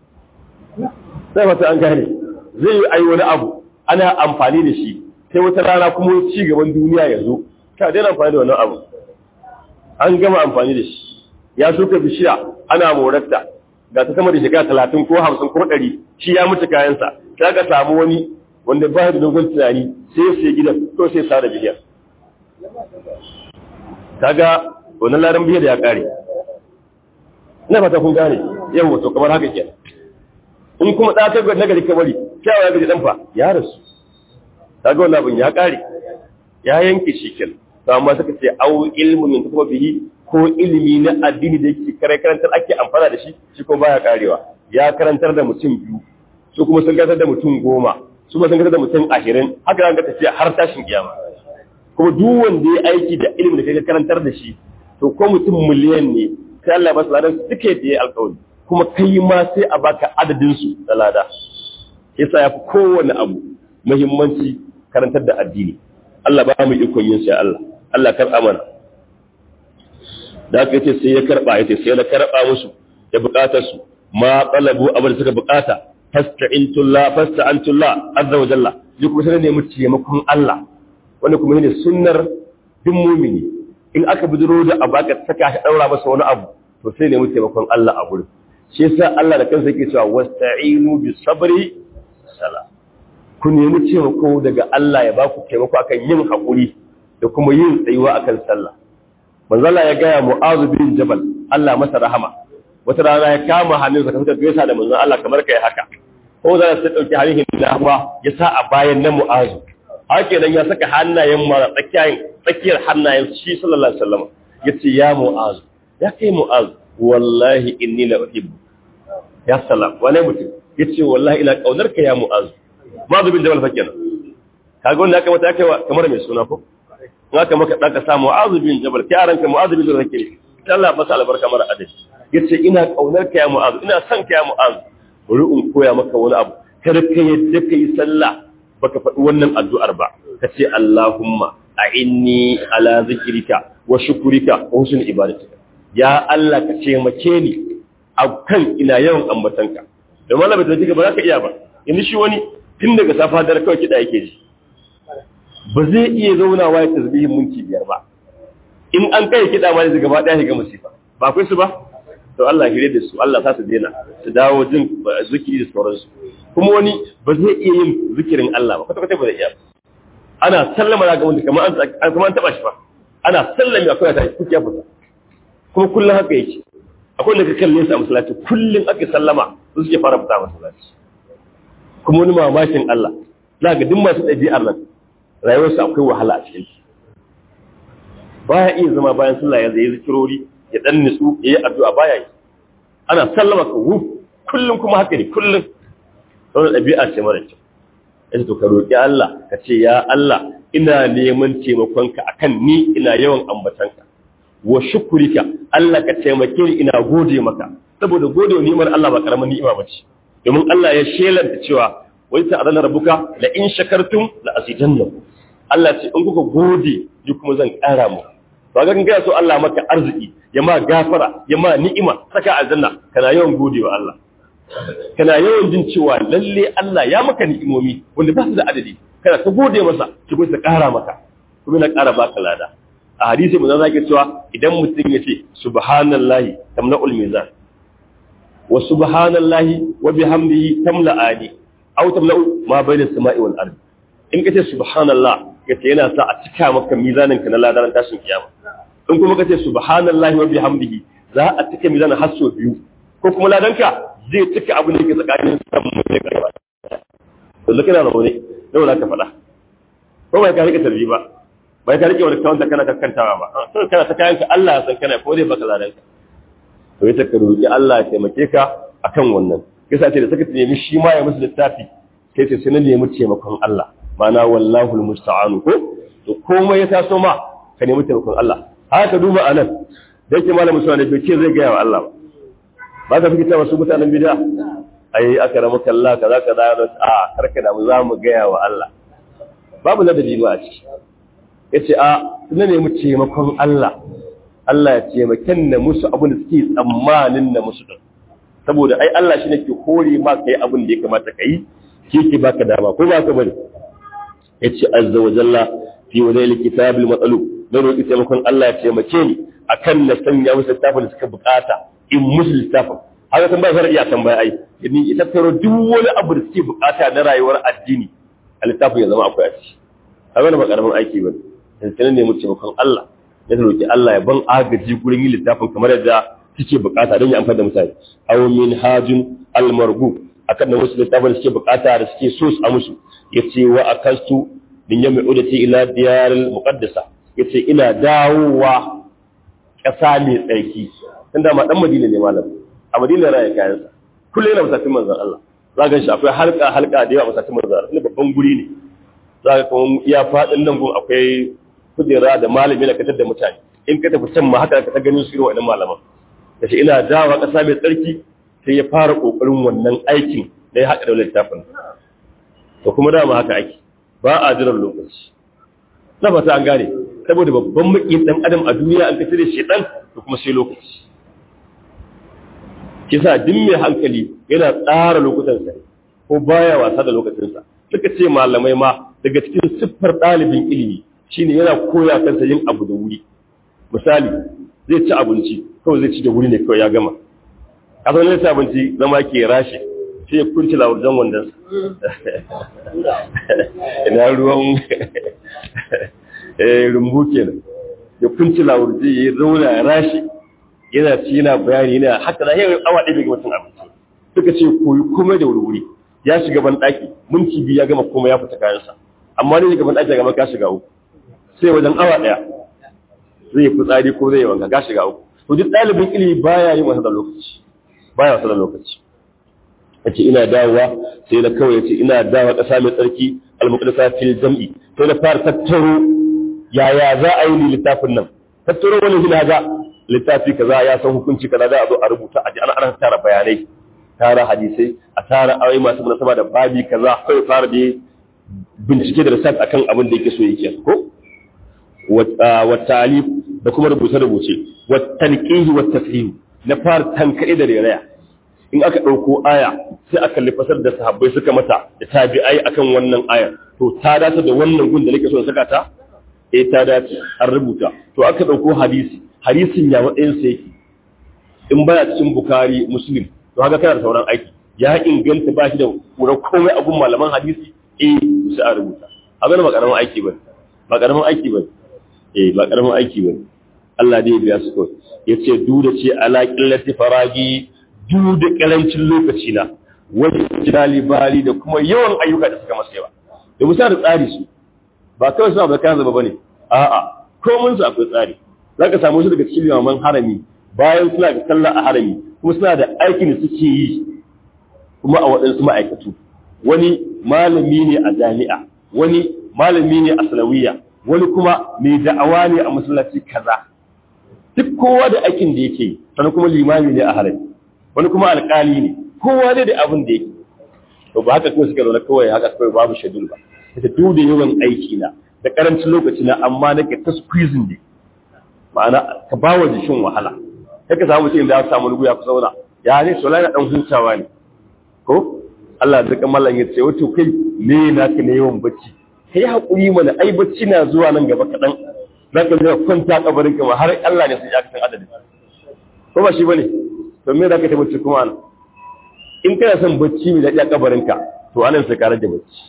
sai mata an gane zai yi ai wani abu ana amfani da shi sai wata rana kuma ci gaban duniya ya zo ka daina amfani da wannan abu an gama amfani da shi ya shuka bishiya ana morarta ga ta sama da shekara talatin ko hamsin ko ɗari shi ya mutu kayansa sai ka samu wani wanda ba da dogon tunani sai ya sai gidan ko sai sa da bishiyar kaga wannan laran biyar da ya kare ina fata kun gane yau to kamar haka kenan in kuma da ta na gari kabari kyawa ya gaji dan fa ya rasu kaga wannan abin ya kare ya yanke shi kenan to amma suka ce au ilmu min kuma bihi ko ilimi na addini da yake kare karantar ake amfana da shi shi kuma baya karewa ya karantar da mutum biyu su kuma sun karantar da mutum goma su kuma sun karantar da mutum ashirin haka zan ga tafiya har tashin kiyama kuma duk wanda ya aiki da ilimin da kai karantar da shi to ko mutum miliyan ne sai Allah ba su ladan suke da ya alƙawari kuma kai ma sai a baka adadin su da lada yasa yafi kowane abu muhimmanci karantar da addini Allah ba mu ikon yin sai Allah Allah kar amana da aka yace sai ya karba yace sai na karba musu da bukatar su ma qalabu abin da suka bukata fasta'intullah fasta'antullah azza wa jalla duk kuma sai ne mu taimakon Allah wanda kuma ne sunnar duk mumini in aka bidiro da abu aka saka shi daura masa wani abu to sai ne mu taimakon Allah a gurin shi yasa Allah da kansa yake cewa wasta'inu bis sabri sala ku nemi taimako daga Allah ya baku taimako akan yin hakuri da kuma yin tsayuwa akan sallah manzo Allah ya gaya Mu'adh bin Jabal Allah masa rahama wata rana ya kama hannunsa kamar gaisa da manzo Allah kamar kai haka ko za ta dauki hannun da ya sa a bayan na Mu'adh haka nan ya saka hannayen mara tsakiyar tsakiyar hannayen shi sallallahu alaihi wasallam yace ya mu'az ya kai mu'az wallahi inni la uhibbu ya salam wani mutum yace wallahi ina kaunar ka ya mu'az ma bin jabal fakir kaga wanda aka mata kai kamar mai suna ko in aka maka dan ka sa mu'az bin jabal kai aranka mu'az bin jabal fakir Allah ba sa albarka mara adadi yace ina kaunar ka ya mu'az ina son ka ya mu'az bari in koya maka wani abu kada ka yadda kai sallah baka faɗi wannan addu'ar ba ka ce Allahumma a inni ala zikirika wa shukurika wa husnul ibadatika ya Allah ka ce mace ni a kan ina yawan ambatanka da malama da kika ba za ka iya ba yanzu shi wani tun daga safa dare kawai kida yake ji ba zai iya zaunawa ya tasbihin minti biyar ba in an kai kida ma zai gaba daya ga musifa ba akwai su ba to Allah ya da su Allah sa su daina su dawo jin zikiri da sauransu kuma wani ba zai iya yin zikirin Allah ba kwata-kwata ba zai iya ana sallama ga wanda kamar an kuma an taba shi ba ana sallami akwai ta kuke ya fita kuma kullum haka yake akwai da ka kalle su a masallaci kullum ake sallama su suke fara fita a masallaci kuma wani mamakin Allah za ga duk masu ɗabi'ar nan rayuwarsu akwai wahala a cikin baya iya zama bayan sallah ya zai zikirori ya dan nutsu ya yi addu'a baya yi ana sallama ka wu kullum kuma haka ne kullum wani ɗabi'a ce mara kyau yace to ka roƙi Allah ka ce ya Allah ina neman taimakonka akan ni ina yawan ambatanka wa shukurika Allah ka taimake ni ina gode maka saboda gode wa ni'imar Allah ba karamin ni'ima bace domin Allah ya shelanta cewa wai ta adana rabbuka la in shakartum la azidannakum Allah ce in kuka gode ni kuma zan ƙara mu ba ga gaya so Allah maka arziki ya ma gafara ya ma ni'ima saka aljanna kana yawan gode wa Allah kana yawan jin cewa lalle Allah ya maka ni'imomi wanda ba su da adadi kana ta gode masa ki kuma ta ƙara maka kuma na ƙara baka lada a hadisi mun zaka cewa idan mutum ya ce subhanallahi tamla'ul mizan wa subhanallahi wa bihamdihi tamla'ani aw tamla'u ma bayna as-sama'i wal ardi in kace subhanallah kace yana sa a cika maka mizanin ka na ladaran tashin kiyama in kuma kace subhanallahi wa bihamdihi za a cika mizanin har so biyu ko kuma ladanka zai cika abu ne ke tsakanin samun da karfa to kana da wani da wala ka faɗa ko bai ka rike tarbi ba bai ka rike wani kawanta kana kakkantawa ba to kana ta kayanka Allah ya san kana ko dai baka ladanka to ita ka roki Allah ya taimake ka akan wannan kisa ce da saka nemi shi ma ya musu littafi sai ce sai na nemi taimakon Allah mana wallahu almusta'anu ko to komai ya taso ma ka nemi taimakon Allah haka duba anan da yake malamin sunan bai ce zai gaya wa Allah ba ba ka fita wasu mutanen bid'a ai aka ramu kallah kaza kaza a karka da mu za mu gaya wa Allah babu ladabi ba a ciki yace a na nemi taimakon Allah Allah ya taimaken na musu abin da suke tsammanin na musu din saboda ai Allah shi ne ke hore ma kai abin da ya kamata ka yi ke ke baka dama ko ba ka bane yace azza wa jalla fi wadai kitabil matsalu na roƙi taimakon Allah ya taimake ni akan na sanya musu littafin da suka bukata in musu littafin haka san ba zai iya tambaya ai ni ita taro duk wani abu da suke bukata na rayuwar addini a littafin ya zama akwai a ciki haka ba karamin aiki bane sai ne mu taimakon Allah ya roƙi Allah ya ban agaji gurin yin littafin kamar yadda suke bukata don ya amfani da mutane aw min hajun almargu akan da wasu littafin da suke bukata da suke so a musu yace wa akastu min yamma udati ila diyaril muqaddasa yace ina dawowa ƙasa mai tsarki tunda ma dan Madina ne malam a Madina raya kayansa kullum yana musafin manzon Allah za ga shi akwai halka halka da yawa musafin manzon Allah babban guri ne za ka kuma iya faɗin nan gun akwai kujera da malami na katar da mutane in ka tafi can ma haka ka ta ganin su irin waɗannan malaman da shi ina dawa ƙasa mai tsarki sai ya fara ƙoƙarin wannan aikin da ya haɗa da littafin to kuma dama haka ake ba a jiran lokaci na fata an gane saboda babban maƙin ɗan adam a duniya an kace da shi ɗan to kuma sai lokaci kisa duk mai hankali yana tsara lokutansa ko baya wasa da lokacinsa suka ce malamai ma daga cikin siffar ɗalibin ilimi shine yana koya kansa yin abu da wuri misali zai ci abinci kawai zai ci da wuri ne kawai ya gama a zaune zai ci abinci zama ke rashe sai ya kunci lawurjan wandon ina ruwan rumbu kenan ya kunci lawurji ya zauna ya rashe yana ci yana bayani yana haka da yawan awa ɗaya ga mutum abinci suka ce koyi komai da wuri ya shiga ban ɗaki minti biyu ya gama komai ya fita kayansa amma ne gaban ɗaki gaba ka shiga uku sai wajen awa ɗaya zai yi fitsari ko zai yi wanka ka shiga uku to duk ɗalibin ilimi baya yin wasa da lokaci baya wasa da lokaci yace ina dawowa sai na kawai yace ina dawowa ƙasa mai tsarki al-muqaddasa fil jam'i sai na fara tattaro yaya za a yi ni littafin nan tattaro wani hina ga littafi kaza ya san hukunci kaza za a zo a rubuta a ji ana ana tara bayanai tara hadisai a tara ayoyi masu munasaba da babi kaza sai fara da bincike da research akan abin da yake so yake ko wa talib da kuma rubuce rubuce wa tanqihi wa tafhim na fara tankade da reraya in aka dauko aya sai aka lifasar da sahabbai suka mata da tabi'ai akan wannan aya to ta dace da wannan gun da nake so in saka ta eh ta dace an rubuta to aka dauko hadisi hadisin ya matsayin sa yake in baya cikin bukari muslim to haka kana da sauran aiki ya inganta ba shi da kura komai abun malaman hadisi eh sai a rubuta abin ba karamin aiki bane ba karamin aiki bane eh ba karamin aiki bane Allah dai ya biya su kawai yace duda ce ala qillati faragi duda karancin lokaci na wani jirali bali da kuma yawan ayyuka da suka masa yawa da musa da tsari su ba kawai suna bakan zaba bane a'a komai su akwai tsari zaka samu su daga cikin limaman harami bayan suna da sallah a harami kuma suna da aikin da suke yi kuma a waɗansu ma'aikatu wani malami ne a jami'a wani malami ne a salawiya wani kuma mai da'awa ne a masallaci kaza duk kowa da aikin da yake yi sannan kuma limami ne a harami wani kuma alƙali ne kowa ne da abin da yake to ba haka kuma suka zaune kawai haka kawai babu shadul ba ita duk da yawan aiki na da karancin lokaci na amma nake ta squeezing ne ma'ana ka ba wa jikin wahala sai ka samu mutum da ya samu rugu ya fi zauna ya ne sola na dan hutawa ne ko Allah da mallan ya ce wato kai me na ka ne yawan bacci kai hakuri mana ai bacci na zuwa nan gaba kadan za ka zai kwanta kabarin ka har Allah ne sai ya san adadin ko ba shi bane to me za ka ta bacci kuma an in kana son bacci mai daɗi a kabarin ka to anan sai ka rage bacci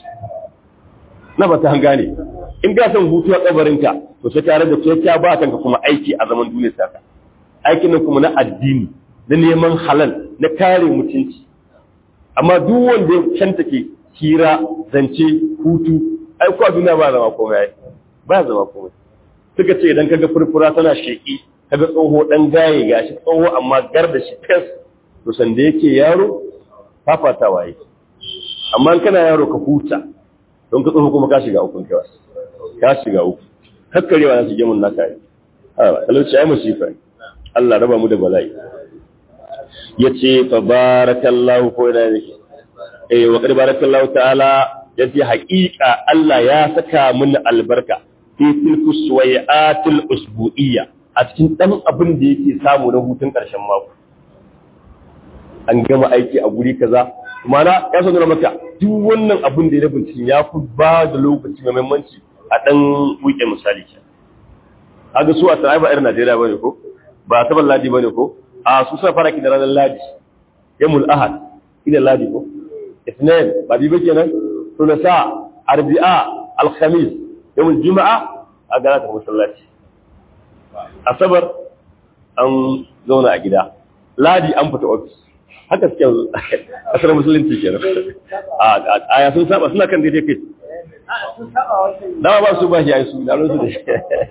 na ba ta gane in ka son hutu a kabarin ka to sai ka rage sai ka ba kanka kuma aiki a zaman duniyar saka aikin nan kuma na addini na neman halal na kare mutunci amma duk wanda ya canta ke hira zance hutu ai ko duniya ba zama komai ba zama komai suka ce idan kaga furfura tana sheki kaga tsoho dan gaye gashi tsoho amma gar da shi fes to sanda yake yaro fafatawa yake amma kana yaro ka huta don ka tsoho kuma ka shiga ukun kewa ka shiga uku kakkarewa na su gemun naka yi ha talauci ai musifa ne Allah raba mu da bala'i yace fa barakallahu ko da yake eh wa qad barakallahu ta'ala yace haƙiƙa Allah ya saka mun albarka fi tilku suwayatil usbu'iyya a cikin dan abin da yake samu na hutun ƙarshen mako an gama aiki a guri kaza mana ya sanar maka duk wannan abin da ya bincin ya fi ba da lokaci mai muhimmanci a dan wuke misali ke kaga su a tsaye ba irin Najeriya bane ko ba ta ladi bane ko a su sa fara ki da ranar ladi yamul ahad ila ladi ko isnin ba bi bake nan sulasa arbi'a alkhamis yamul juma'a a gara ta masallaci asabar an zauna a gida ladi an fita ofis haka suke asar musulunci kenan a aya sun saba suna kan daidai kai dama ba su ba shi ai su da su da shi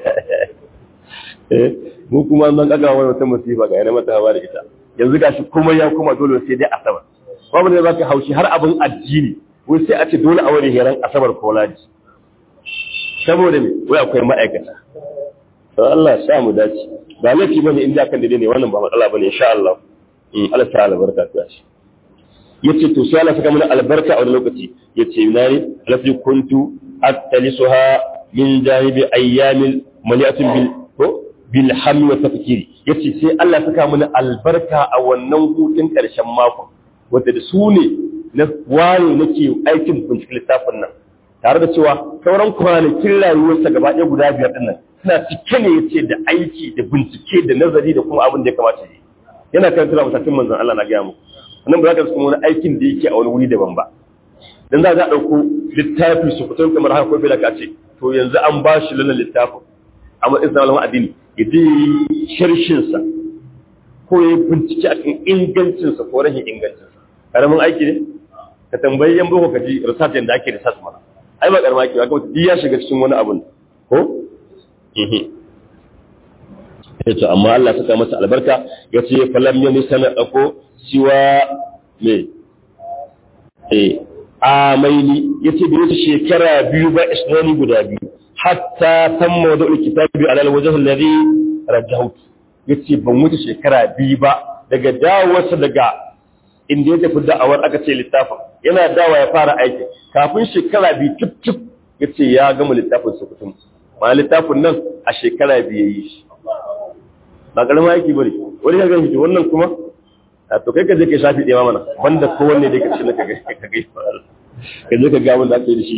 eh mu kuma nan kaga wani wata musifa ga yana mata hawa da ita yanzu gashi kuma ya kuma dole sai dai asabar babu ne zaka haushi har abin addini wai sai a ce dole a wani heran asabar ko ladi saboda me wai akwai ma'aikata to Allah ya sa mu dace ba laifi bane in da kan dai ne wannan ba matsala bane insha Allah in Allah ta albarka ta shi yace to sai Allah saka mana albarka a wani lokaci yace nayi lafi kuntu attalisuha min janibi ayyamil mali'atin bil ko bil hammi wa tafkiri yace sai Allah saka mana albarka a wannan hutun karshen mako wanda da su ne na wani nake aikin bincike littafin nan tare da cewa sauran kwanakin rayuwarsa gaba ɗaya guda biyar ɗin nan suna cike ne yace da aiki da bincike da nazari da kuma abin da ya kamata yi yana kan tura mutakin manzon Allah na gaya muku nan ba za ka kuma wani aikin da yake a wani wuri daban ba dan za a ɗauko littafi su fito kamar haka ko bai ka ce to yanzu an ba shi lalan littafin a matsayin sa malamin addini ya je sharshin sa ko ya bincike a cikin ingancin sa ko rashin ingancin sa karamin aiki ne ka tambayi yan boko ka ji research da ake research mana ai ba karamin aiki ba kuma duk ya shiga cikin wani abun ko yace amma Allah saka masa albarka yace falam yani sana dako siwa me eh amaini yace da wata shekara biyu ba isnani guda biyu hatta tamma da kitabi ala alwajh alladhi rajahut yace ban wuce shekara biyu ba daga dawowarsa daga inda ya tafi da'awar aka ce littafin yana dawa ya fara aiki kafin shekara biyu tip tip yace ya gama littafin su kutum ma littafin nan a shekara biyu yayi shi ba karamin aiki bane wani ya gani wannan kuma a to kai ka je ka shafi ɗaya mana banda kowanne dai ka ce na ka ga ka ga ka je ka ga wanda aka yi da shi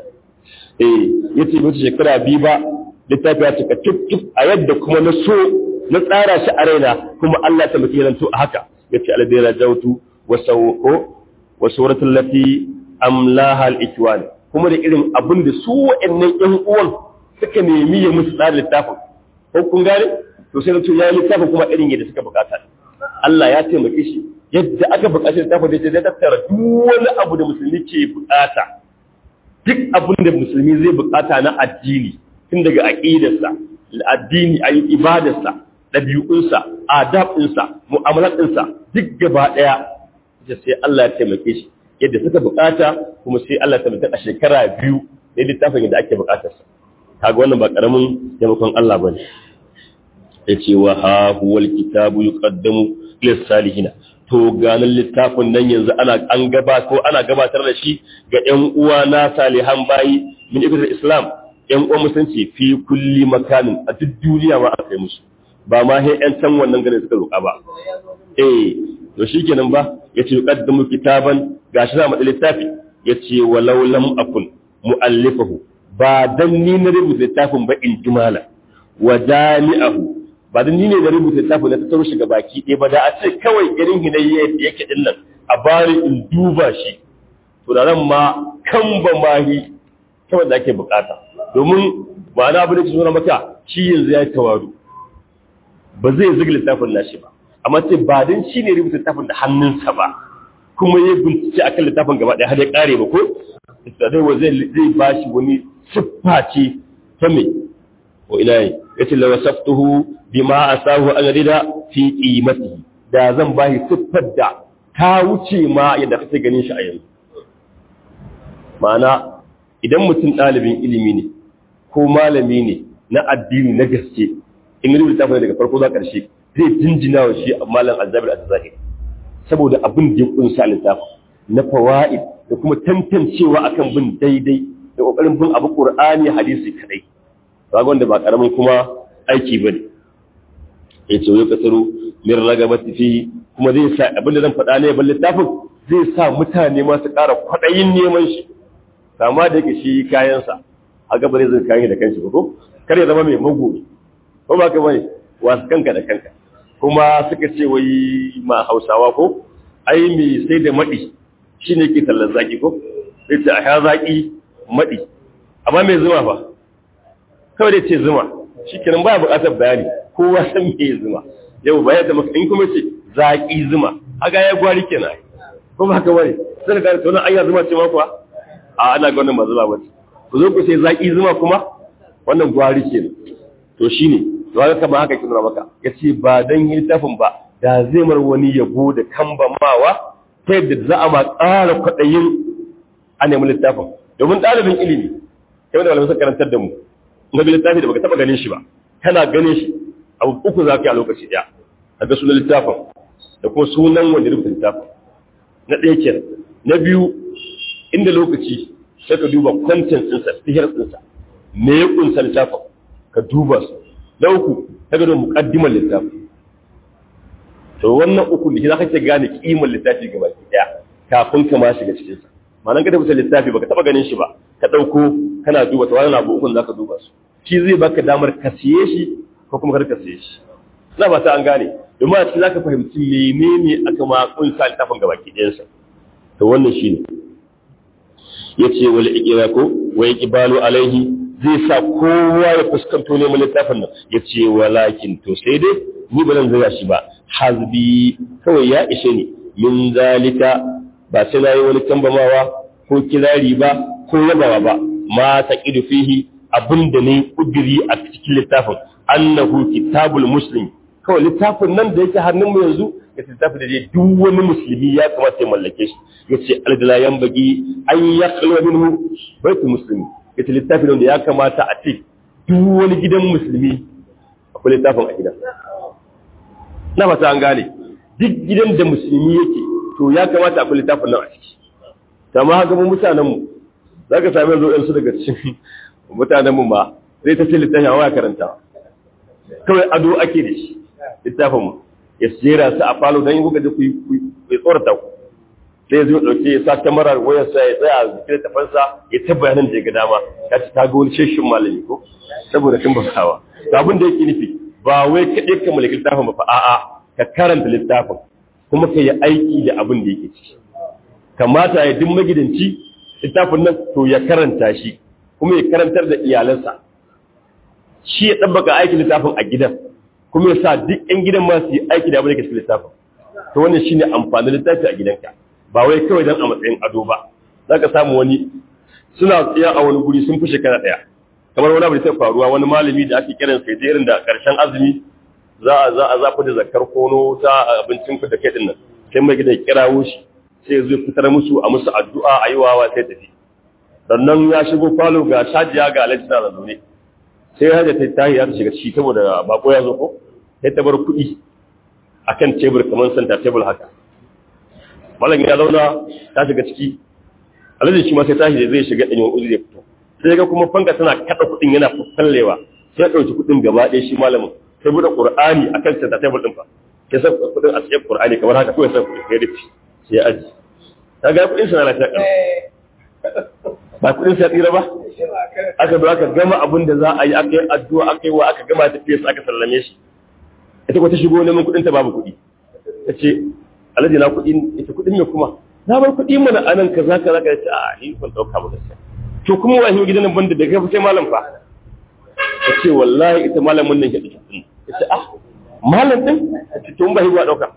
eh yace mutu shekara biyu ba littafi ya cika tuk tuk a yadda kuma na so na tsara shi a raina kuma Allah ta mutu yanto a haka yace alladhi rajautu wa sawqu wa suratul lati amlaha al-ikwan kuma da irin abin da su wa'annan ƴan uwan suka nemi ya musu tsara littafin ko kun gane to sai to ya littafin kuma irin yadda suka bukata Allah ya taimake shi yadda aka bukaci littafin da zai tattara duk wani abu da musulmi ke bukata duk abin da musulmi zai bukata na addini tun daga aqidarsa addini ayi ibadarsa dabi'unsa adabinsa mu'amalatsinsa duk gaba daya sai Allah ya taimake shi yadda suka bukata kuma sai Allah ya taimake a shekara biyu da littafin yadda ake bukatarsa kaga wannan ba karamin taimakon Allah bane yace wa ha huwal kitabu yuqaddamu lis salihina to ganin littafin nan yanzu ana an gaba ko ana gabatar da shi ga ƴan uwa na salihan bayi min ibn islam ƴan uwa musulunci fi kulli makanin a duk duniya ma aka yi musu ba ma sai ƴan can wannan garin suka roƙa ba eh to shikenan ba yace yuqaddamu kitaban gashi na madal littafi yace walau lam akun muallifahu ba dan ni na rubuta littafin ba in jimala wa jami'ahu ba da ni ne da rubuta littafin da ta taro shiga baki ɗaya ba da a ce kawai irin hinayya yadda yake din nan a bari in duba shi to da nan ma kan ba mahi kawai da ake bukata domin ba na abu da ke nuna maka shi yanzu ya yi tawaru ba zai zuga littafin nashi ba amma ce ba don shi ne rubuta littafin da hannunsa ba kuma ya bincike akan littafin gaba ɗaya har ya ƙare ba ko da zai zai ba shi wani siffa ce ta me wa ina yi yace la wasaftuhu bima asahu an rida fi qimatihi da zan bashi siffar da ta wuce ma yadda kake ganin shi a yanzu ma'ana idan mutum ɗalibin ilimi ne ko malami ne na addini na gaske in rubuta ta daga farko zuwa ƙarshe zai jinjina wa shi malam azzabir az-zahiri saboda abin da ya kunsa littafin na fawaid da kuma tantancewa akan bin daidai da kokarin bin abu qur'ani hadisi kadai kaga wanda ba karamin kuma aiki bane yace wai kasaru min ragabati fi kuma zai sa abinda zan faɗa ne ban littafin zai sa mutane ma su ƙara kwaɗayin neman shi kama da yake shi kayansa a gaba zai kayan da kanshi ba ko kar ya zama mai magoyi ko ba ka bane wasu kanka da kanka kuma suka ce wai ma hausawa ko ai mai sai da maɗi shine ke tallar zaki ko sai ce a sha zaki maɗi amma mai zuma fa kawai dai ce zuma shi kenan baya buƙatar bayani kowa san me zuma yau ba yadda maka in kuma ce zaƙi zuma aga ya gwari kenan ko ba haka bane sai da tona ayya zuma ce ma kuwa a ana ga wannan ba zuma ba ku zo ku sai zaki zuma kuma wannan gwari kenan to shine to haka kamar haka kin maka yace ba dan littafin ba da zai mar wani yabo da kambamawa ta yadda za a ma ƙara kwaɗayin a nemi littafin domin ɗalibin ilimi kai da malamai suka karantar da mu in ga littafi da baka taɓa ganin shi ba kana ganin shi abu uku za ka yi a lokaci ɗaya a ga sunan littafin da kuma sunan wanda rubuta littafin na ɗaya kenan na biyu inda lokaci sai ka duba kwantin ɗinsa sihir ɗinsa me ya ƙunsa littafin ka duba su na uku ta gado muƙaddimar littafin to wannan uku da za ka ce gane kimar littafi gaba ki daya kafin ka ma shiga cikin sa ma'anar ka tabbata littafi baka taba ganin shi ba ka dauko kana duba to wannan abu ukun zaka duba su shi zai baka damar ka siye shi ko kuma kar ka siye shi ina ba ta an gane domin a cikin zaka fahimci menene aka ma kunsa littafin gaba ki dayan sa to wannan shine yace wal iqraqu wa iqbalu alaihi zai sa kowa ya fuskanto neman littafin nan yace walakin to sai dai ni ba zan zira shi ba hazbi kawai ya ishe ni min zalika ba sai na yi wani tambamawa ko kirari ba ko yabawa ba ma taqidu fihi abinda ne kudiri a cikin littafin annahu kitabul muslim kawai littafin nan da yake hannun mu yanzu ya littafin da duk wani musulmi ya kamata ya mallake shi yace aldala yanbagi an yakhlu minhu baitul muslimi yace littafin da ya kamata a ce duk wani gidan musulmi akwai littafin a gidan na fata an gane duk gidan da musulmi yake to ya kamata akwai littafin nan a ciki amma haka mu mutanen mu zaka same yanzu ɗansu daga cikin mutanen mu ma zai ta ce littafin a waya karanta kawai ado ake da shi littafin mu ya jera su a falo don yi kuka da ku yi tsorata ku sai zai ɗauke ya sa kyamarar wayarsa ya tsaya a zikin tafansa ya ta bayanan da ya ga dama ya ci ta ga wani sheshin malami ko saboda kin basawa abin da yake nufi ba wai kaɗai ka mallaki littafin ba fa a'a ka karanta littafin kuma ka yi aiki da abin da yake ciki kamata ya duk magidanci littafin nan to ya karanta shi kuma ya karantar da iyalansa shi ya ɗabbaka aikin littafin a gidan kuma ya sa duk 'yan gidan ma su yi aiki da abin da ke cikin littafin to wannan shine amfanin littafi a gidanka ba wai kawai dan a matsayin ado ba zaka samu wani suna tsaya a wani guri sun fi shekara ɗaya kamar wani abu da ta faruwa wani malami da ake kiran sai jerin da karshen azumi za a za a zafi da zakar kono ta abincin ku da kai din nan sai mai gidan kirawo shi sai zai fitar musu a musu addu'a a yi wawa sai tafi sannan ya shigo falo ga shajiya ga alhaji na zaune sai hajja ta tahi ya shiga ciki saboda bako ya zo ko sai ta bar kuɗi akan tebur kamar santa tebur haka malam ya zauna ta shiga ciki alhaji shi ma sai tashi zai shiga ɗanyen uzuri ya fito sai ga kuma fanka tana kada kudin yana fallewa sai ya dauki kudin gaba ɗaya shi malamin sai bude qur'ani akan center table din fa sai sa kudin a cikin qur'ani kamar haka kawai sai kudin ya rufe sai aji kaga kudin sa na lafiya kan ba kudin sa tsira ba aka zo aka gama abin da za a yi aka yi addu'a aka yi wa aka gama tafiya aka sallame shi ita ko ta shigo neman kudin ta babu kudi tace alhaji na kudin ita kudin me kuma na bar kudi mana anan kaza kaza ka ce a ni ban dauka ba gaskiya to kuma wani gidan nan banda da kai sai malam fa ta ce wallahi ita malamin nan ke da kudin ta ce ah malam din ta ce tun ba hiwa dauka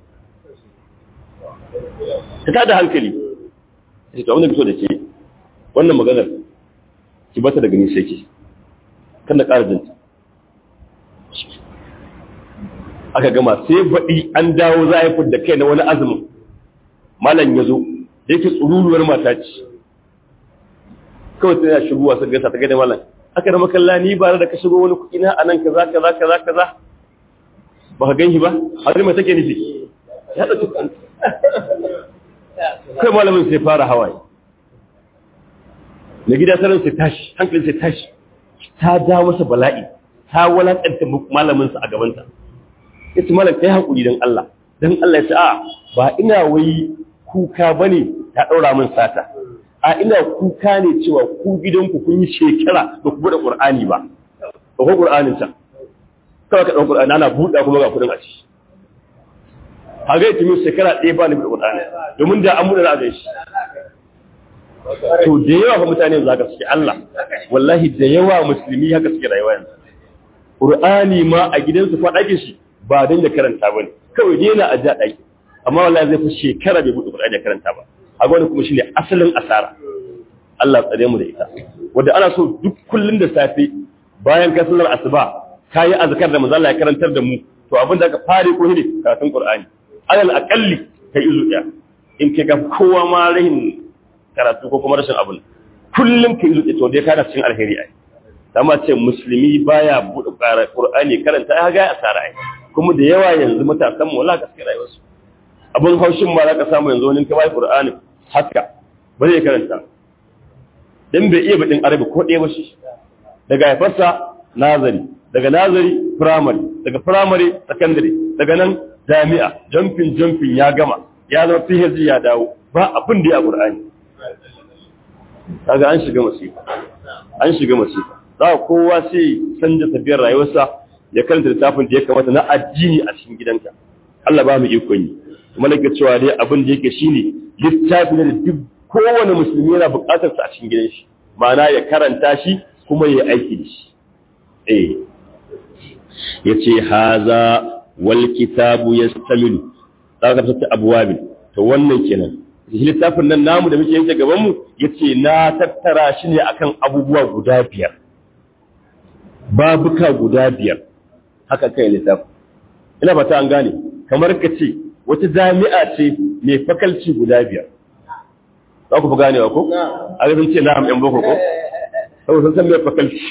ta tada hankali ta ce to abin da fito da ke wannan maganar ki bata daga ni sai ke kan da ƙara jinta aka gama sai baɗi an dawo za a yi da kai na wani azumin malam ya zo da yake tsururuwar mata ce kawai tana shigowa sun gasa ta gada malam aka da makalla ni ba da ka shigo wani kuɗi na anan kaza kaza kaza kaza ba ka gan shi ba har mai take nufi ya ɗauki kanta kai malamin sai fara hawaye na gida sanin sai tashi hankalin sai tashi ta ja masa bala'i ta walakanta malaminsa a gabanta ya ce malam kai haƙuri don Allah don Allah ya ce a ba ina wai kuka ba ne ta ɗaura min sata a ina kuka ne cewa ku gidanku kun yi shekara da ku buɗe ƙur'ani ba ba ko ƙur'anin ta kawai ka ɗan ƙur'ani ana buɗa kuma ga kuɗin a ci a ga yake min shekara ɗaya ba ni buɗe ƙur'ani domin da an buɗe na a shi to da yawa fa mutane za ka suke Allah wallahi da yawa musulmi haka suke rayuwa yanzu Qur'ani ma a gidansu fa ɗakin shi ba dan da karanta ba ne kawai dai yana a ja ɗaki amma wallahi zai fi shekara bai buɗe Qur'ani da karanta ba a gwani kuma shine asalin asara Allah tsare mu da ita wanda ana so duk kullun da safe bayan ka sallar asuba kayi azkar da manzo Allah ya karantar da mu to abin da aka fare ko ne karatun Qur'ani alal aqalli kai izu ɗaya in kai ga kowa ma rahin karatu ko kuma rashin abun kullum kai izu to dai kana cikin alheri ai amma ce musulmi baya buɗe Qur'ani karanta ya ga asara ai kuma da yawa yanzu matasan mu wala gaskiya rayuwarsu abun haushin ma za ka samu yanzu wani ka bai Qur'ani haka ba zai karanta dan bai iya badin arabi ko ɗaya ba shi daga haifarsa nazari daga nazari primary daga primary secondary daga nan jami'a jumping jumping ya gama ya zama PhD ya dawo ba abin da ya Qur'ani kaga an shiga masifa an shiga masifa za kowa sai canja tafiyar rayuwarsa ya karanta littafin da ya kamata na addini a cikin gidanka Allah ba mu ikon yi kuma nake cewa dai abin da yake shine littafi ne da duk kowane musulmi yana buƙatar sa a cikin gidan shi ma'ana ya karanta shi kuma ya aiki da shi eh yace haza wal kitabu yastamilu zaka fita abwabi to wannan kenan shi littafin nan namu da muke yanke gaban mu yace na tattara shi ne akan abubuwa guda biyar babuka guda biyar haka kai littafin ina ba ta an gane kamar ka ce wata jami'a ce mai fakalci guda biyar za ku fi ganewa ko? a ga ce na'am yan boko ko? saboda sun san mai fakalci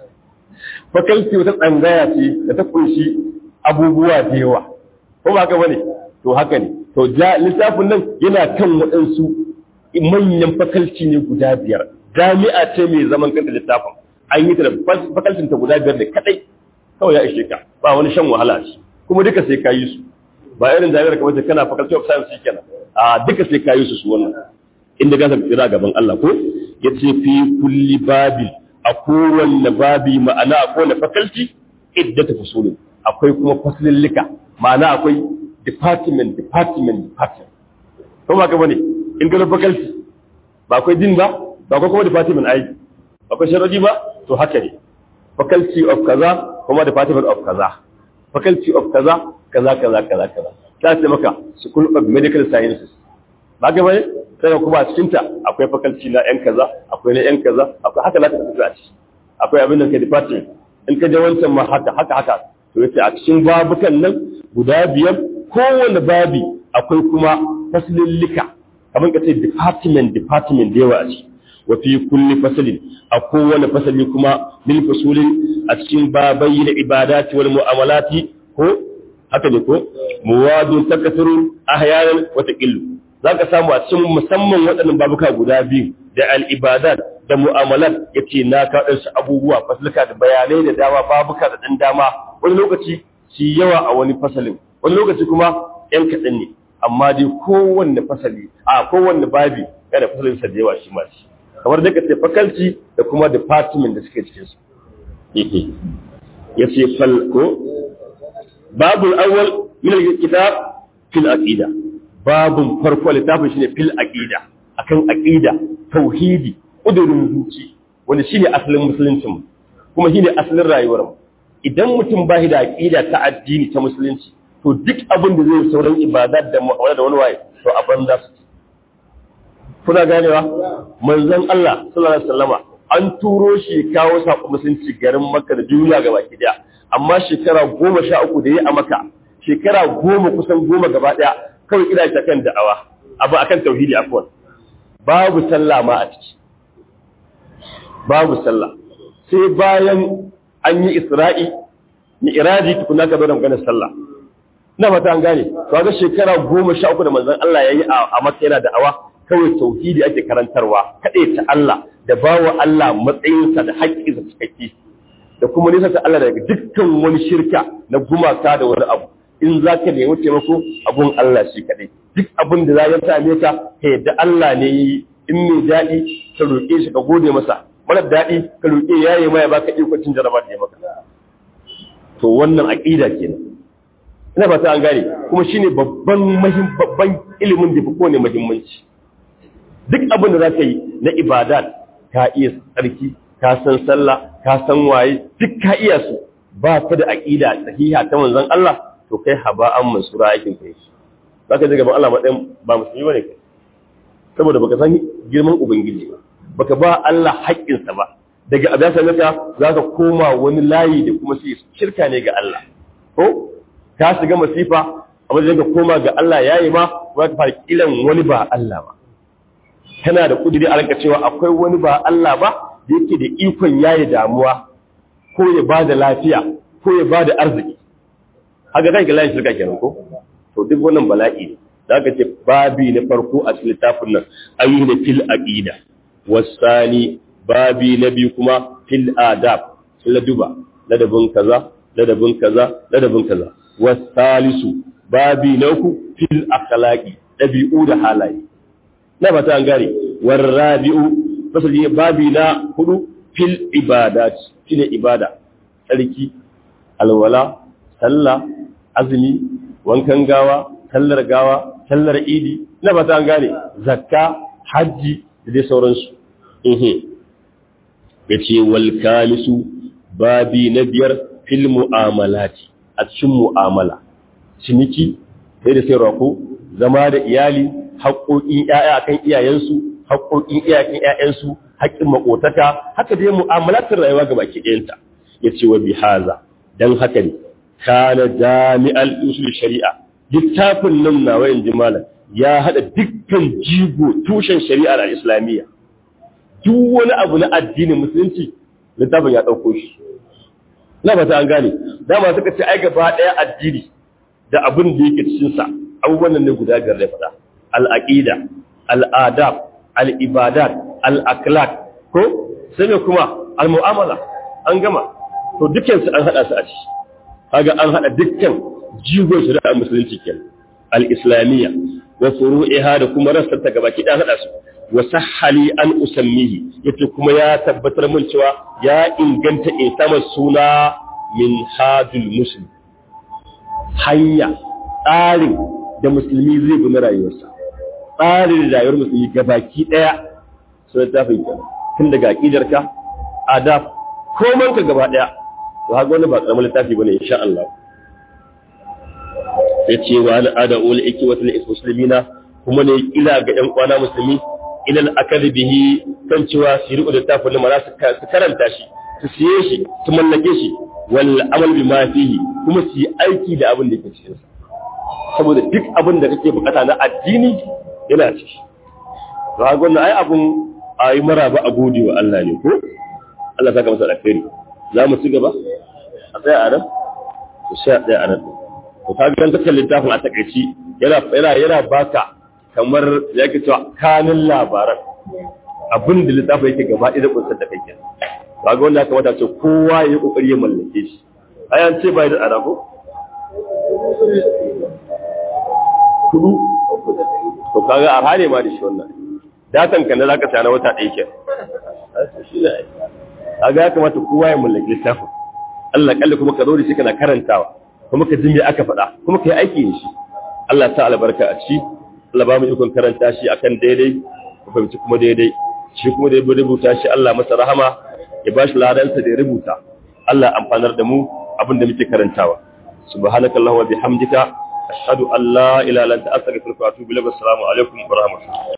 fakalci wata tsangaya ce da ta kunshi abubuwa da yawa ko ba ka bane to haka ne to littafin nan yana kan waɗansu manyan fakalci ne guda biyar jami'a ce mai zaman kanta littafin an yi ta da fakalcin ta guda biyar da kadai kawai ya ishe ka ba wani shan wahala ce kuma duka sai ka yi su ba irin jami'ar kamar da kana faculty of science kenan a duka sai ka yi su su wannan inda ka san tsira gaban Allah ko yace fi kulli babi a kowanne babi ma'ana a kowanne faculty iddata fusulun akwai kuma fasilillika ma'ana akwai department department department ko ba ka bane in ga faculty ba akwai din ba ba akwai kuma department ai akwai sharadi ba to haka ne faculty of kaza kuma department of kaza faculty of kaza kaza kaza kaza kaza ta ce maka school of medical sciences ba ga bane sai kuma a cikin ta akwai faculty na yan kaza akwai na yan kaza akwai haka zaka tafi a ciki akwai abin da ke department in ka je wancan ma haka haka haka to yace a cikin babukan nan guda biyar kowanne babi akwai kuma fasilillika kamar ka ce department department da yawa a ciki wa fi kulli fasalin a kowane fasali kuma min fasulin a cikin babai da ibadati wal mu'amalati ko haka ne ko muwadun takasuru ahyanan wa taqillu zaka samu a cikin musamman waɗannan babuka guda biyu da al ibadat da mu'amalat yace na ka su abubuwa fasalka da bayanai da dama babuka da dan dama wani lokaci shi yawa a wani fasalin wani lokaci kuma yan kaɗan ne amma dai kowanne fasali a kowanne babi yana fasalin sa da yawa shi ma shi kamar da ka ce faculty da kuma department da suke cikin su ya ce falko babul awwal min al-kitab fil aqida babun farko littafin shine fil aqida akan aqida tauhidi kudurin zuci wanda shine asalin musuluncin kuma shine asalin rayuwar mu idan mutum bai da aqida ta addini ta musulunci to duk abin da zai sauran ibadat da mu'amala da wani waye to a banza su kuna ganewa manzon Allah sallallahu alaihi wasallama an turo shi kawo sako musulunci garin Makka da duniya gaba ki daya amma shekara goma sha uku da yi a Makka shekara goma kusan goma gaba daya kawai ina ta kan da'awa abu akan tauhidi afwan babu sallah ma a ciki babu sallah sai bayan an yi Isra'i mi'raji tukuna ka zo da maganar sallah ina fata an gane to ga shekara goma sha uku da manzon Allah yayi a Makka yana da'awa kawai tauhidi ake karantarwa kaɗai ta Allah da bawa Allah matsayinsa da haƙƙinsa cikakke da kuma nisa ta Allah daga dukkan wani shirka na gumaka da wani abu in za ka nemi taimako abun Allah shi kaɗai duk abin da za ya same ka ka yadda Allah ne yi in mai daɗi ka roƙe shi ka gode masa mara daɗi ka roƙe ya yi maya baka ikocin jaraba da ya maka to wannan aƙida kenan ina ba ta an gane kuma shine babban babban ilimin da fi kowane muhimmanci duk abin da za ka yi na ibadat ka iya tsarki ka san sallah ka san waye duk ka iya su ba ka da aqida sahiha ta manzon Allah to kai haba'an mansura aikin kai zaka ji gaban Allah matsayin ba musulmi bane kai saboda baka san girman ubangiji ba baka ba Allah haƙƙinsa ba daga abin sanata za ka koma wani layi da kuma sai shirka ne ga Allah ko ka shiga masifa a wajen ka koma ga Allah yayi ma ba ka fara kiran wani ba Allah ba kana da kudiri a ranka cewa akwai wani ba Allah ba da yake da ikon yayi damuwa ko ya bada lafiya ko ya bada arziki haka kai ga layin shirka kenan ko to duk wannan bala'i ne da aka ce babi na farko a cikin littafin nan ayyuhu da fil aqida wasani babi na biyu kuma fil adab laduba ladabin kaza ladabin kaza ladabin kaza wasalisu babi na uku fil akhlaqi dabi'u da halaye na fata an gane warabi'u fasali babi na hudu fil ibadat shine ibada tsarki alwala sallah azumi wankan gawa sallar gawa sallar idi na fata an gane zakka hajji da dai sauransu ya ce wal kamisu babi na biyar fil mu'amalati a cikin mu'amala ciniki sai da sayarwa ko zama da iyali haƙoƙin ƴaƴa akan iyayensu haƙoƙin iyayen ƴaƴansu haƙƙin makotaka haka dai mu'amalatin rayuwa ga baki ɗayanta ya ce wa bihaza dan haka ne kana jami'al usul shari'a littafin nan nawa in ji malam ya haɗa dukkan jigo tushen shari'ar al-islamiyya duk wani abu na addinin musulunci littafin ya ɗauko shi na ba ta an gane dama suka ce ai gaba ɗaya addini da abin da yake cikinsa abubuwan nan ne guda biyar da faɗa al'aƙida al'adab al'ibadat al'akhlaq ko sai ne kuma al-mu'amala an gama to dukkansu an haɗa su a ciki kaga an haɗa dukkan jigon shari'ar musulunci kenan al-islamiyya wa furu'iha da kuma rassarta gabaki ɗaya haɗa su wa sahhali an usammihi yace kuma ya tabbatar min cewa ya inganta in sama suna min hadul muslim hanya tsarin da musulmi zai bi na rayuwarsa tsarin rayuwar musulmi gabaki ɗaya sun tafi kenan tun daga aqidarka adab koman ka gaba ɗaya to haka wani ba karamin littafi bane insha Allah yace wa an ada ul ikwati lil muslimina kuma ne ila ga ƴan kwana musulmi ilal akali bihi kan cewa su riƙo da tafin lamara su karanta shi su siye shi su mallake shi wal amal bi ma fihi kuma su yi aiki da abin da ke cikin sa saboda duk abin da kake bukata na addini yana ciki to ga wannan ai abun ayi maraba a gode wa Allah ne ko Allah saka masa alkhairi za mu ci gaba a tsaya a nan to sai a tsaya a nan to kaga kan kallon littafin a takaici yana yana yana baka kamar ya ke cewa kanin labaran abin da littafi yake gaba ɗaya da kunsar da kai ba ga wanda ya kamata ce kowa ya yi ƙoƙari ya mallake shi ayan ce bai da tsada ko kudu to kaga a hane ma da shi wannan datan kan da zaka saya na wata ɗaya ke kaga ya kamata kowa ya mallake littafin Allah kalli kuma ka zo da shi kana karantawa kuma ka ji me aka faɗa kuma ka yi aiki da shi Allah ta albarka a ciki Allah ba mu ikon karanta shi akan daidai ku fahimci kuma daidai shi kuma da ya rubuta shi Allah masa rahama ya bashi ladansa da ya rubuta Allah amfanar da mu abin da muke karantawa subhanakallahumma bihamdika ashhadu an la ilaha illa anta astaghfiruka wa atubu ilaik assalamu alaikum wa rahmatullahi